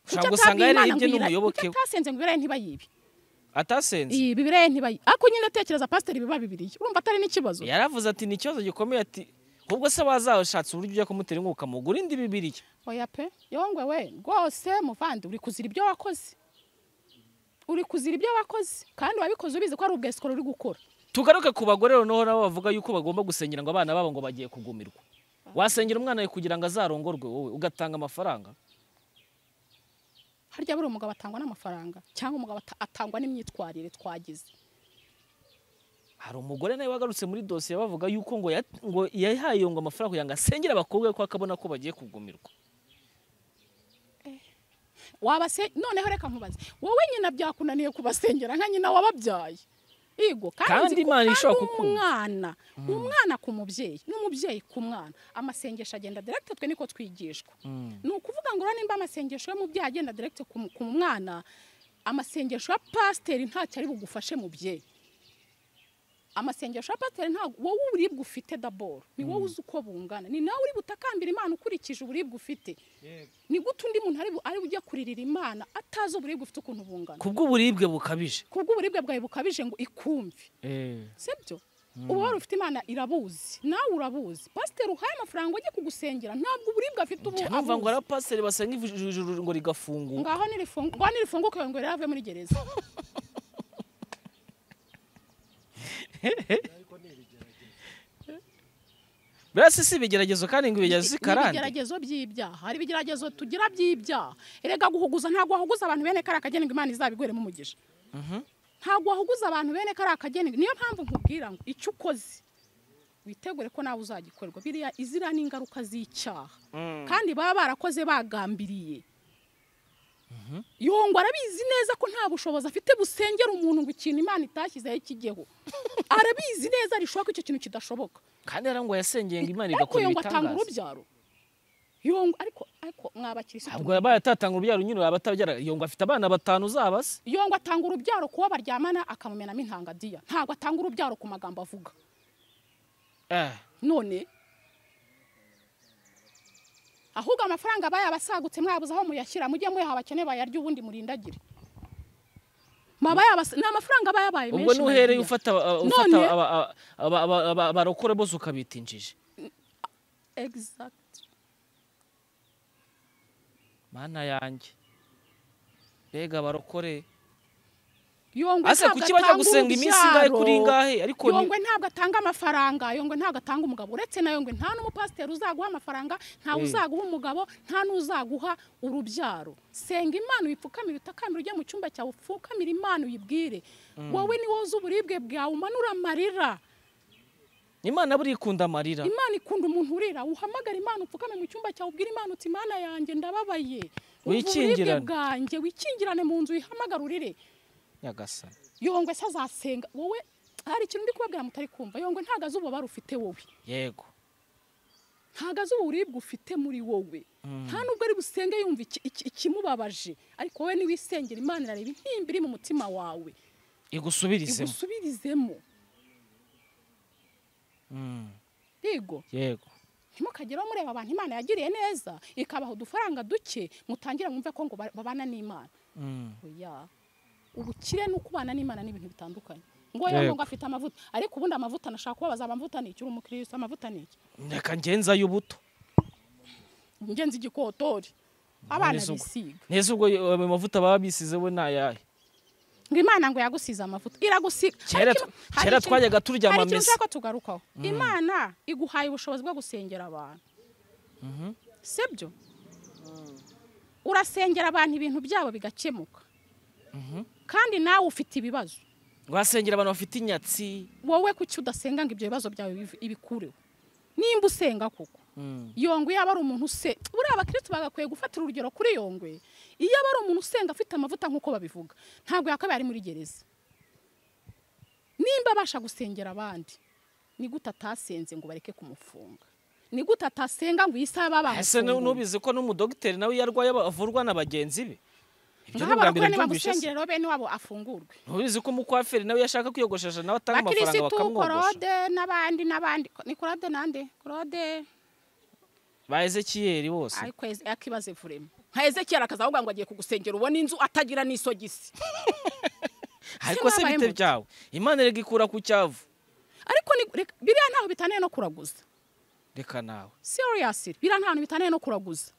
Ushobora gusanga yararibye n'umuyoboke we. atasenze ngo ibirayi ntibayibe atasenze iyi bibirayi ntibayibe ariko nyine tekereza pasiteri biba bibiriye urumva atari n'ikibazo yaravuze ati ni ikibazo gikomeye ati ahubwo se wazashatse uburyo ujya kumutera inkunga ukamugura indi bibiriya oya pe yongwe we rwose muvandi uri kuzira ibyo wakoze uri kuzira ibyo wakoze kandi wabikoze ubizi ko ari ubwesikoro uri gukora tugaruke ku bagore noneho nabo bavuga yuko bagomba gusengera ngo abana babo ngo bagiye kugumirwa wasengera umwana wawe kugira ngo azarongorwe wowe ugatanga amafaranga harya buri umugabo atangwa n'amafaranga cyangwa umugabo ata- atangwa n'imyitwarire twagize hari umugore nawe wagarutse muri dosiye bavuga yuko ngo yat- ngo yahaye ngo amafaranga kugira ngo asengere abakobwa ko akabona ko bagiye kugumirwa wabase noneho reka nkubaze wowe nyina byakunaniye kubasengera nka nyina wababyaye yego nzi Kandi ko- Imana kandi ishobora kukumva. umwana umwana ku mubyeyi n'umubyeyi ku mwana amasengesho agenda direkite twe niko twigishwa ni ukuvuga ngo urabona nimba amasengesho y'umubyeyi agenda direkite ku ku mwana amasengesho ya pasiteri ntacyo ari bugufashe mubyeyi amasengesho ya pasiteri ntabwo wowe uburibwe ufite daboro ni wowe uzi uko bungana ni nawe uri butakambira imana ukurikije uburibwe ufite ni gute undi muntu ari bu- ari bujya kuririra imana atazi uburibwe ufite ukuntu bungana kubw'uburibwe bukabije kubw'uburibwe bwawe bukabije ngo ikumve sibyo uba wari ufite imana irabuzi nawe urabuzi pasiteri uhaye amafaranga ujye kugusengera ntabwo uburibwe afite ubu numva ngo hari abuzi. abapasiteri basenga ijuru ijuru ngo rigafunguka ngaho nirifung- ngaho nirifunguke ngo rero ave muri gereza buriya si si ibigeragezo kandi ngo ibigeragezo si ni karande ibigeragezo by'ibyaha hari ibigeragezo tugira by'ibyaha erega guhuguza ntabwo wahuguza abantu bene kariya kagenerwa imana izabigweremo umugisha ntabwo wahuguza abantu bene kariya kagenerwa niyo mpamvu nkubwira ngo icyo ukoze witegure ko nawe uzagikorwa biriya iziriya ni ingaruka z'icyaha kandi baba barakoze bagambiriye yongwa arabizi neza ko nta bushobozi afite busengera umuntu ngo ikintu imana itashyizeho kigeho arabizi neza rishoboka ko icyo kintu kidashoboka kandi yarangwa yasengeye ngo imana ariko igakora yongwa atanga ibitangaza urubyaro yongwa ariko ariko mwabakirisitu ntabwo yabaye atatanga urubyaro nyine yaba atabyara yongo afite abana batanu uzaba se yongwa atanga urubyaro kuba baryamana akamumenamo intangadiya ntabwo atanga urubyaro ku magambo avuga Eh, none ahubwo amafaranga bayabasagutse mwabuze aho muyashyira mujye muyaha abakene bayarya ubundi murindagire Mwaba yabas- ni amafaranga aba yabaye menshi ubwo nuhereye Mariya. ufata aba- None- ufata aba- aba- aba- aba- aba- abarokore bose ukabita injiji Exact. mana yanjye mbega abarokore yongwe ase ntabwo kuki bajya atanga gusenga iminsi ingahe urubyaro. kuri ingahe ariko ni- yongwe ntabwo atanga amafaranga yongwe ntabwo atanga umugabo uretse na yongwe nta n'umupasiteri uzaguha amafaranga ntawe Mm. uzaguha umugabo nta n'uzaguha urubyaro senga imana uyipfukamire utakamira ujye mu cyumba cyawe upfukamire imana uyibwire wowe ni wowe uzi uburibwe bwawe umanura amarira imana buriya ikunda amarira imana ikunda umuntu urira uhamagara imana upfukame mu cyumba cyawe ubwire imana uti imana yanjye ndababaye Umva uburibwe Wikingirane. bwanjye wikingirane mu nzu uyihamagare urire nyagasani yongwe se azasenga wowe hari ikintu ndi kubabwira mutari kumva yongwe ntago azi ububabare ufite wowe yego ntago azi uburibwe ufite muri wowe nta nubwo ari busenge yumva iki- iki- ikimubabaje ariko wowe niwisengera imana irareba intimba iri mu mutima wawe igusubirizemo igusubirizemo Mm, yego yego ntimukagere mureba abantu imana yagiriye neza ikabaha udufaranga duke mutangire mwumve ko ngo ba- babana n'imana Mm. oya ubukire ni ukubana n'imana ni ibintu bitandukanye ngo Yego. yaba ngo afite amavuta ariko ubundi amavuta nashaka kubabaza amavuta ni iki uri umukirisitu amavuta ni iki reka ngenzayo ubuto ngenzi igikotori abana Neza ubwo. bisiga neza ubwo yo- ayo mavuta baba bisizeho ni ayahe ngo imana ngo yagusize amavuta iragusiga Hari Kera ikintu- tw- hari kera ikintu- twajyaga turyama hari ikintu misa. nshaka tugarukaho imana iguhaye ubushobozi bwo gusengera abantu sibyo urasengera abantu ibintu byabo bigakemuka kandi nawe ufite ibibazo wasengera abantu bafite inyatsi wowe kuki udasenga ngo ibyo bibazo byawe biv- ibikureho nimba usenga koko yongwe yaba ari umuntu use buriya abakirisitu bagakwiye gufatira urugero kuri yongwe iyo aba ari umuntu usenga afite amavuta nk'uko babivuga ntabwo yakabaye ari muri gereza nimba abasha gusengera abandi ni gute atasenze ngo bareke kumufunga ni gute atasenga ngo iyi saha baba ese nu- bamufungure nubizi ko n'umudogiteri nawe iyo arwaye aba- avurwa na bagenzi be ibyo ni nk'aba ubwa mbere bakora mbyumvise se. nibamusengerero bene wabo afungurwe ntubizi ko umukwaferi nawe iyo ashaka kwiyogoshesha nawe atanga amafaranga bakirisitu bakamwogosha korode n'abandi n'abandi ni korode nande korode ba ezekiyeri bose ariko akibaze vurema nka ezekiyeli akaza ahubwo ngo agiye kugusengera ubona inzu atagira n'isogisi ariko se nabaye bite muto. byawe imana erega ikura ku cyavu ariko ni- reka- biriya ntaho bitaniye no kuraguza reka nawe seriyasi biriya ntaho bitaniye no kuraguza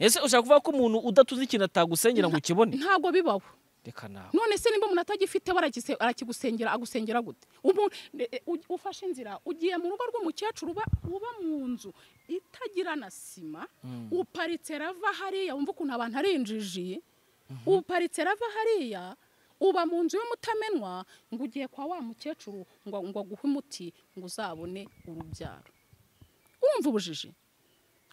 ese ushaka kuvuga ko umuntu udatunze ikintu atagusengera ngo ukibone ntabwo bibaho reka nawe none se nimba umuntu atagifite baragise- arakigusengera agusengera gute Umuntu- e- e, u- ufashe inzira ugiye mu rugo rw'umukecuru uba uba mu nzu itagira na sima uparitse rava hariya wumva ukuntu abantu ari injiji uparitse rava hariya uba mu nzu y'umutamenwa ngo ugiye kwa wa mukecuru ngo ngo aguhe umuti ngo uzabone urubyaro wumva ubujiji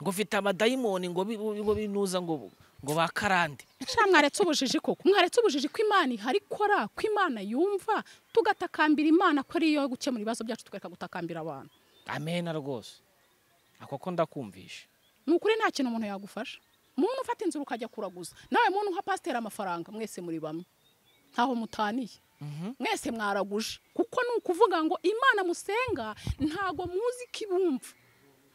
ngo ufite amadayimoni ngo bi- ngo binuza ngo ngo bakarande Sha mwaretse ubujiji koko mwaretse ubujiji ko imana ihari ikora ko imana yumva tugatakambira imana ko ariyo yo gukemura ibibazo byacu tukareka gutakambira abantu amena rwose ako ko ndakumvisha ni ukuri nta kintu umuntu yagufasha muntu ufata inzira ukajya kuraguza nawe muntu uha pasiteri amafaranga mwese muri bamwe ntaho mutaniye mwese mwaraguje kuko ni ukuvuga ngo imana musenga ntago muzi ko ibumva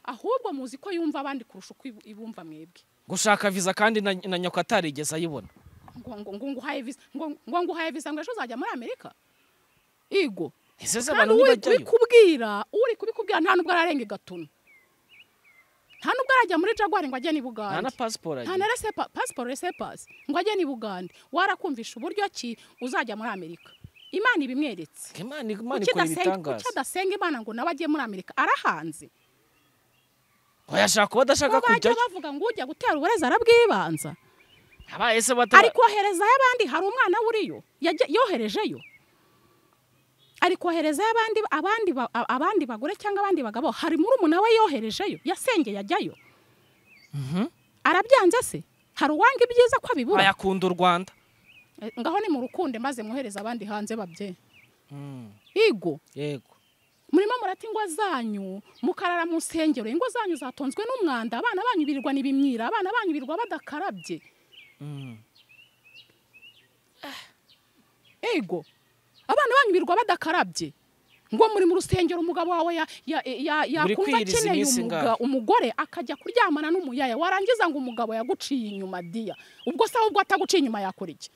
ahubwo muzi ko yumva abandi kurusha uko ibu- ibumva mwebwe gushaka viza kandi na, na nyoko atarigeze ayibona ngo ngo ngo nguhaye visa ngo ngo nguhaye visa ngo ejo uzajya muri amerika igo ese se kandi abantu uri ntibajyayo kubikubwira uri kubikubwira nta nubwo ararenga igatuna nta nubwo arajya muri jaguar ngo ajye ni nta na bugande pasiporo nta agira na resepa pasiporo resepasi ngo ajye ni bugande warakumvisha uburyo ki uzajya muri amerika imana ibimweretse imana imana kuki ikora adasenga- ibitangaza kuki adasenga imana ngo nawe ajye muri amerika arahanze bayashaka kuba adashaka ngo bajya kujyayo bavuga ngo ujya gutera uburezi arabwibanza abaye se batari ari koherezayo abandi hari umwana wuriyo yajya- yoherejeyo ari koherezayo abandi abandi ba- a- abandi bagore cyangwa abandi bagabo hari muri umuntu we yoherejeyo yasengeye ajyayo arabyanze se hari uwanga ibyiza ko abibura ayakunda u rwanda Eh, ngaho ni mu rukundo maze mwohereze abandi hanze babye yego yego murimo murata ingo zanyu mukarara mu nsengero ingo zanyu zatonzwe n'umwanda abana banyu birirwa n'ibimyira abana banyu birirwa badakarabye ego abana banyu birirwa badakarabye ngo muri mu rusengero umugabo wawe ya- ya- ya- yakumva kwiyiriza akeneye iminsi umuga- ingahe? umugore akajya kuryamana n'umuyaya warangiza ngo umugabo yaguciye inyuma diya ubwo se ahubwo ataguciye inyuma yakora iki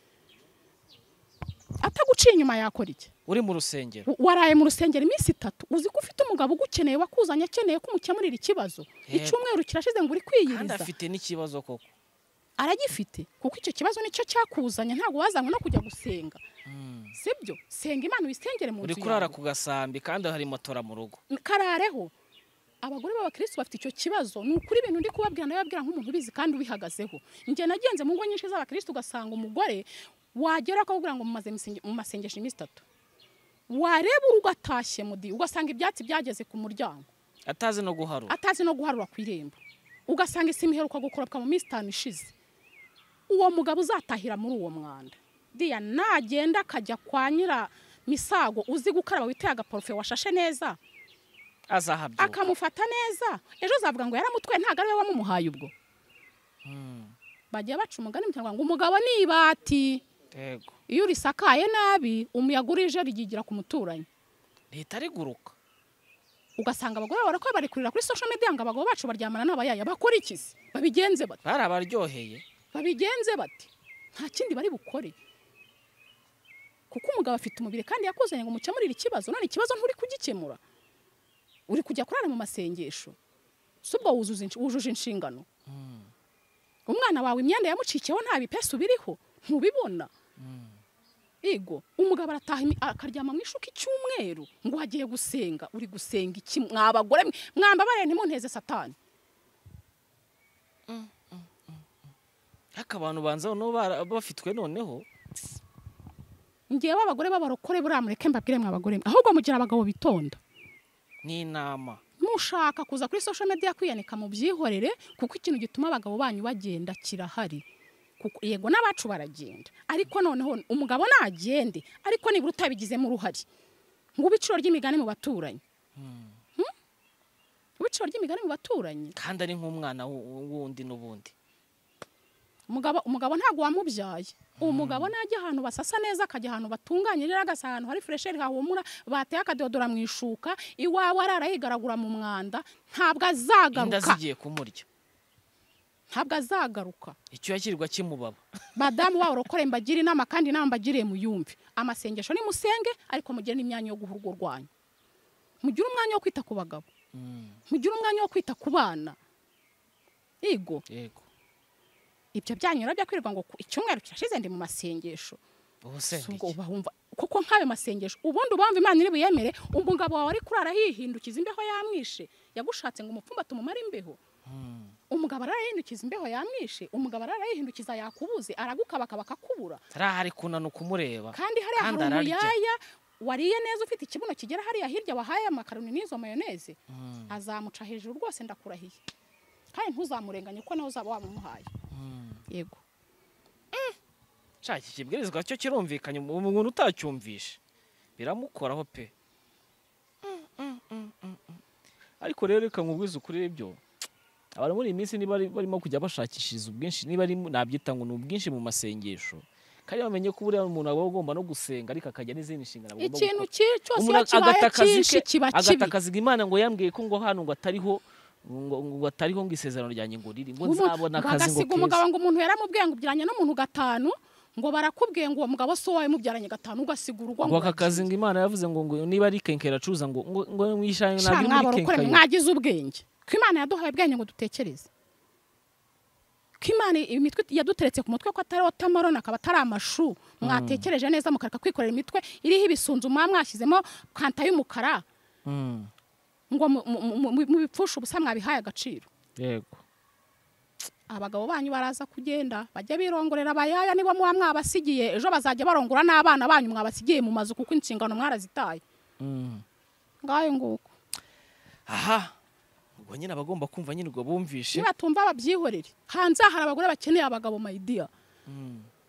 ataguciye inyuma yakora iki uri mu rusengero W- waraye mu rusengero iminsi itatu uzi ko ufite umugabo ugukeneye wakuzanye akeneye ko umukemurira ikibazo Yego. icyumweru kirashize ngo uri kandi kwiyiriza afite n'ikibazo koko aragifite kuko icyo kibazo nicyo cyakuzanye ntabwo wazanywe no kujya gusenga sibyo senga imana uyisengere mu uri nzu kurara yawe ku gasambi kandi hari motora mu rugo karareho abagore b'abakirisitu bafite icyo kibazo ni ukuri ibintu ndi kubabwira ndababwira nk'umuntu ubizi kandi ubihagazeho njye nagenze mu ngo nyinshi z'abakirisitu ugasanga umugore wagera akakubwira ngo mumaze imisenge- mu masengesho iminsi itatu wareba ugatashye mudi ugasanga ibyatsi byageze ku muryango atazi no guharura atazi no guharura ku irembo ugasanga isi imiheruka gukoropwa mu minsi itanu ishize uwo mugabo uzatahira muri uwo mwanda diya nagenda akajya kwa nyira misago uzi gukaraba witeye agaporofe washashe neza azahabyuka akamufata neza ejo uzavuga ngo yaramutwaye ntabwo ari we wamumuhaye ubwo bagiye baca umugani mu kinyarwanda ngo umugabo ni ibati yego iyo urisakaye nabi umuyaga urije rigigira ku muturanyi leta riguruka ugasanga abagore barakora bari kurira kuri social media ngo abagabo bacu baryamana n'abayaya bakora iki se babigenze bate bari abaryoheye babigenze bati nta kindi bari bukore kuko umugabo afite umubiri kandi yakuzanye ngo mukemurire ikibazo none ikibazo nturi kugikemura uri kujya kurara mu masengesho si ubwo wuzuza insh- wujuje inshingano umwana wawe imyenda yamucikiyeho nta bipesu biriho ntubibona yego umugabo arataha imi- akaryama mu ishuka icyumweru ngo agiye gusenga uri gusenga iki mwa bagore mwe mwambabarire ntimunteze satani ariko abantu banza nabo bara- bafitwe noneho ngewe abagore b'abarokore buriya mureke mbabwire mwa abagore mwe ahubwo mugira abagabo bitonda n'inama mushaka kuza kuri social media kwiyanika mu byihorere kuko ikintu gituma abagabo banyu bagenda kirahari kuko yego n'abacu baragenda ariko noneho umugabo nagende ariko nibura utabigizemo uruhare ngo ube iciro ry'imigani mu baturanyi Hmm? ube iciro ry'imigani mu baturanyi kandi ari nk'umwana wu- wundi n'ubundi umugabo umugabo ntabwo wamubyaye uwo mugabo najya ahantu basasa neza akajya ahantu batunganye rero agasa ahantu hari furesheri hahumura bateye akadodora mu ishuka iwawe arara yigaragura mu mwanda ntabwo inda azagaruka zigiye kumurya ntabwo azagaruka icyuya kirirwa kimubaba madamu wabo urokore mbagire inama kandi inama mbagiriye muyumve amasengesho ni musenge ariko mugire n'imyanya yo guha urugo rwanyu mugire umwanya wo kwita ku bagabo mugire umwanya wo kwita ku bana yego yego ibyo byanyura byo kwirirwa ngo ku- icyumweru kirashize ndi mu masengesho ubu Si ubwo sendiki uba wumva kuko nk'ayo masengesho ubundi ubamva imana iri buyemere umugabo wawe ari kurara yihindukiza imbeho yamwishe yagushatse ngo umupfumba tumumare imbeho umugabo arayihindukiza imbeho yamwishe umugabo arayihindukiza yakubuze aragukabakaba akakubura hari kunana ukumureba kandi hariya kandi hari ararya. umuyaya wariye neza ufite ikibuno kigera hariya hirya wahaye amakaroni n'izo mayoneze azamuca hejuru rwose ndakurahiye kandi ntuzamurenganye ko nawe uzaba wamumuhaye yego nshaka iki kibwirizwa cyo kirumvikanye mu- umuntu utacyumvishe biramukoraho pe Mm, mm, mm, mm, mm. ariko rero reka nkubwize ukuri byo abantu muri iyi minsi niba ari- barimo kujya bashakishiriza ubwinshi niba ari nabyita ngo ni ubwinshi mu masengesho kandi bamenye ko buriya umuntu aba agomba no gusenga ariko akagira n'izindi nshingano agomba ikintu gukora. ki- cyose iyo Umuntu kibaye agata akazi cyinshi ke- kiba kibi agata akazi ngo imana ngo yambwiye ko ngo hano ngo atariho ngo ngo atariho ngo isezerano ryanjye ngo riri ngo Umuntu- nzabona akazi ngo bagasiga umugabo ngo umuntu yaramubwiye ngo ubyaranye n'umuntu gatanu ngo barakubwiye ngo uwo mugabo si wowe mubyaranye gatanu ugasigurwa ngo aka kazi ngo imana yavuze ngo ngo niba ari kenkera acuruza ngo ngo ngo mwishanye Sha nabyo muri mwabarokore mwe, kenkayori mwagize ubwenge ko imana yaduhaye ubwenge ngo dutekereze ko imana imitwe yaduteretse ku mutwe ko atari wotamaroni akaba atari amashu mwatekereje neza mukareka kwikorera imitwe iriho ibisunzu mwaba mwashyizemo kanta y'umukara Mm, ngo mu- mu- mu- mu- mubipfushe ubusa mwabihaye agaciro yego abagabo banyu baraza kugenda bajya birongorera abayaya niba muba mwabasigiye ejo bazajya barongora n'abana banyu mwabasigiye mu mazu kuko inshingano mwarazitaye Mm. ngayo nguko aha ubwo nyine abagomba kumva nyine ubwo bumvishe nibatumva babyihorere hanze aha hari abagore bakeneye abagabo mayidiya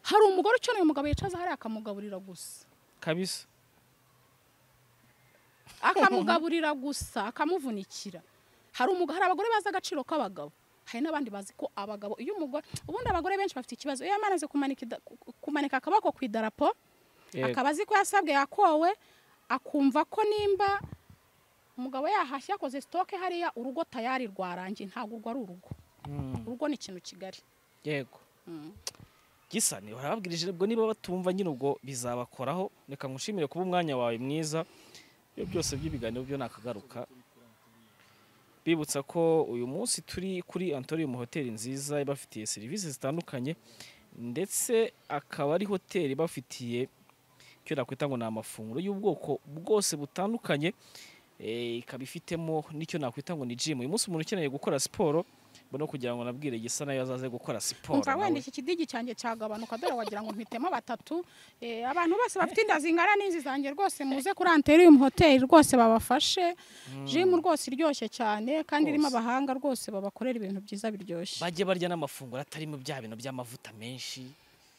hari umugore ukeneye umugabo yicaza hariya akamugaburira gusa kabisa akamugaburira gusa akamuvunikira hari umugabo hari abagore bazi agaciro k'abagabo hari n'abandi bazi ko abagabo iyo umugore ubundi abagore benshi bafite ikibazo iyo yamaraze kumanika ida- ku- kumanika akaboko ku idarapo Yego. akaba azi ko yasabwe yakowe akumva ko nimba umugabo yahashye yakoze sitoke hariya urugo tayari rwarangiye ntabwo urwo ari urugo urugo ni ikintu kigari yego Mm. gisa ni warababwirije ubwo niba batumva nyine ubwo bizabakoraho reka ngushimire kuba umwanya wawe mwiza ibyo byose by'ibiganiro byo nakagaruka bibutsa ko uyu munsi turi kuri antorium hoteli nziza ibafitiye serivisi zitandukanye ndetse akaba ari hoteli ibafitiye icyo nakwita ngo ni amafunguro y'ubwoko bwose butandukanye Eh, ikaba ifitemo n'icyo nakwita ngo ni jimu uyu munsi umuntu ukeneye gukora siporo mbona kugira ngo nabwire gisa nayo azaze gukora siporo umva wenda nawe. iki kidigi cyanjye cyagabanuka dore wagira ngo mpitemo batatu Eh, abantu bose bafite inda zingana n'izi zanjye rwose muze kuri anterium hoteli rwose babafashe jimu rwose iryoshye cyane kandi irimo Rwose. abahanga rwose babakorera ibintu byiza biryoshye bajye barya n'amafunguro atarimo bya bintu by'amavuta menshi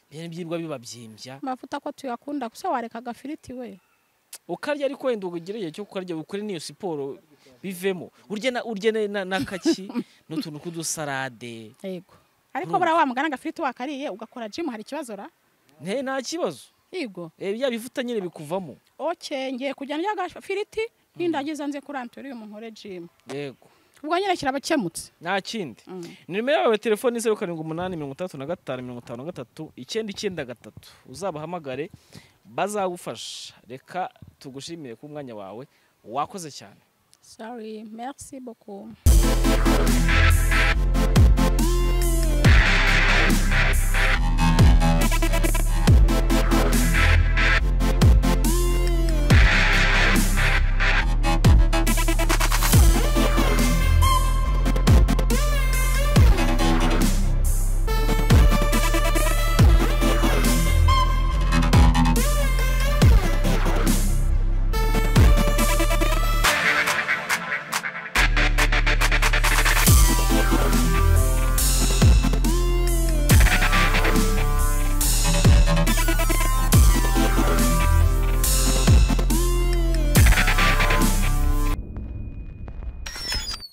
bene byirwa bibabyimbya amavuta ko tuyakunda gusa wareka agafiriti we ukarya ariko wenda ugire igihe cyo kukarya ukore n'iyo siporo bivemo urye na urye na- na- n'akaki n'utuntu tw'udusarade yego ariko Urumva. buriya wa mugana agafiriti wakariye ugakora jimu hari ikibazo ra nte nta kibazo yego Eh, bya bivuta nyine bikuvamo oke ngiye kujya ndya agafiriti nindagiza nze kuri anterium nkore jimu yego ubwo nyine kirabakemutse nta kindi Mm. nimero yawe ya telefoni ni zeru karindwi umunani mirongo itandatu na gatanu mirongo itanu na gatatu icyenda icyenda gatatu uzabahamagare bazagufasha reka tugushimire ku mwanya wawe wakoze cyane sorry merci beaucoup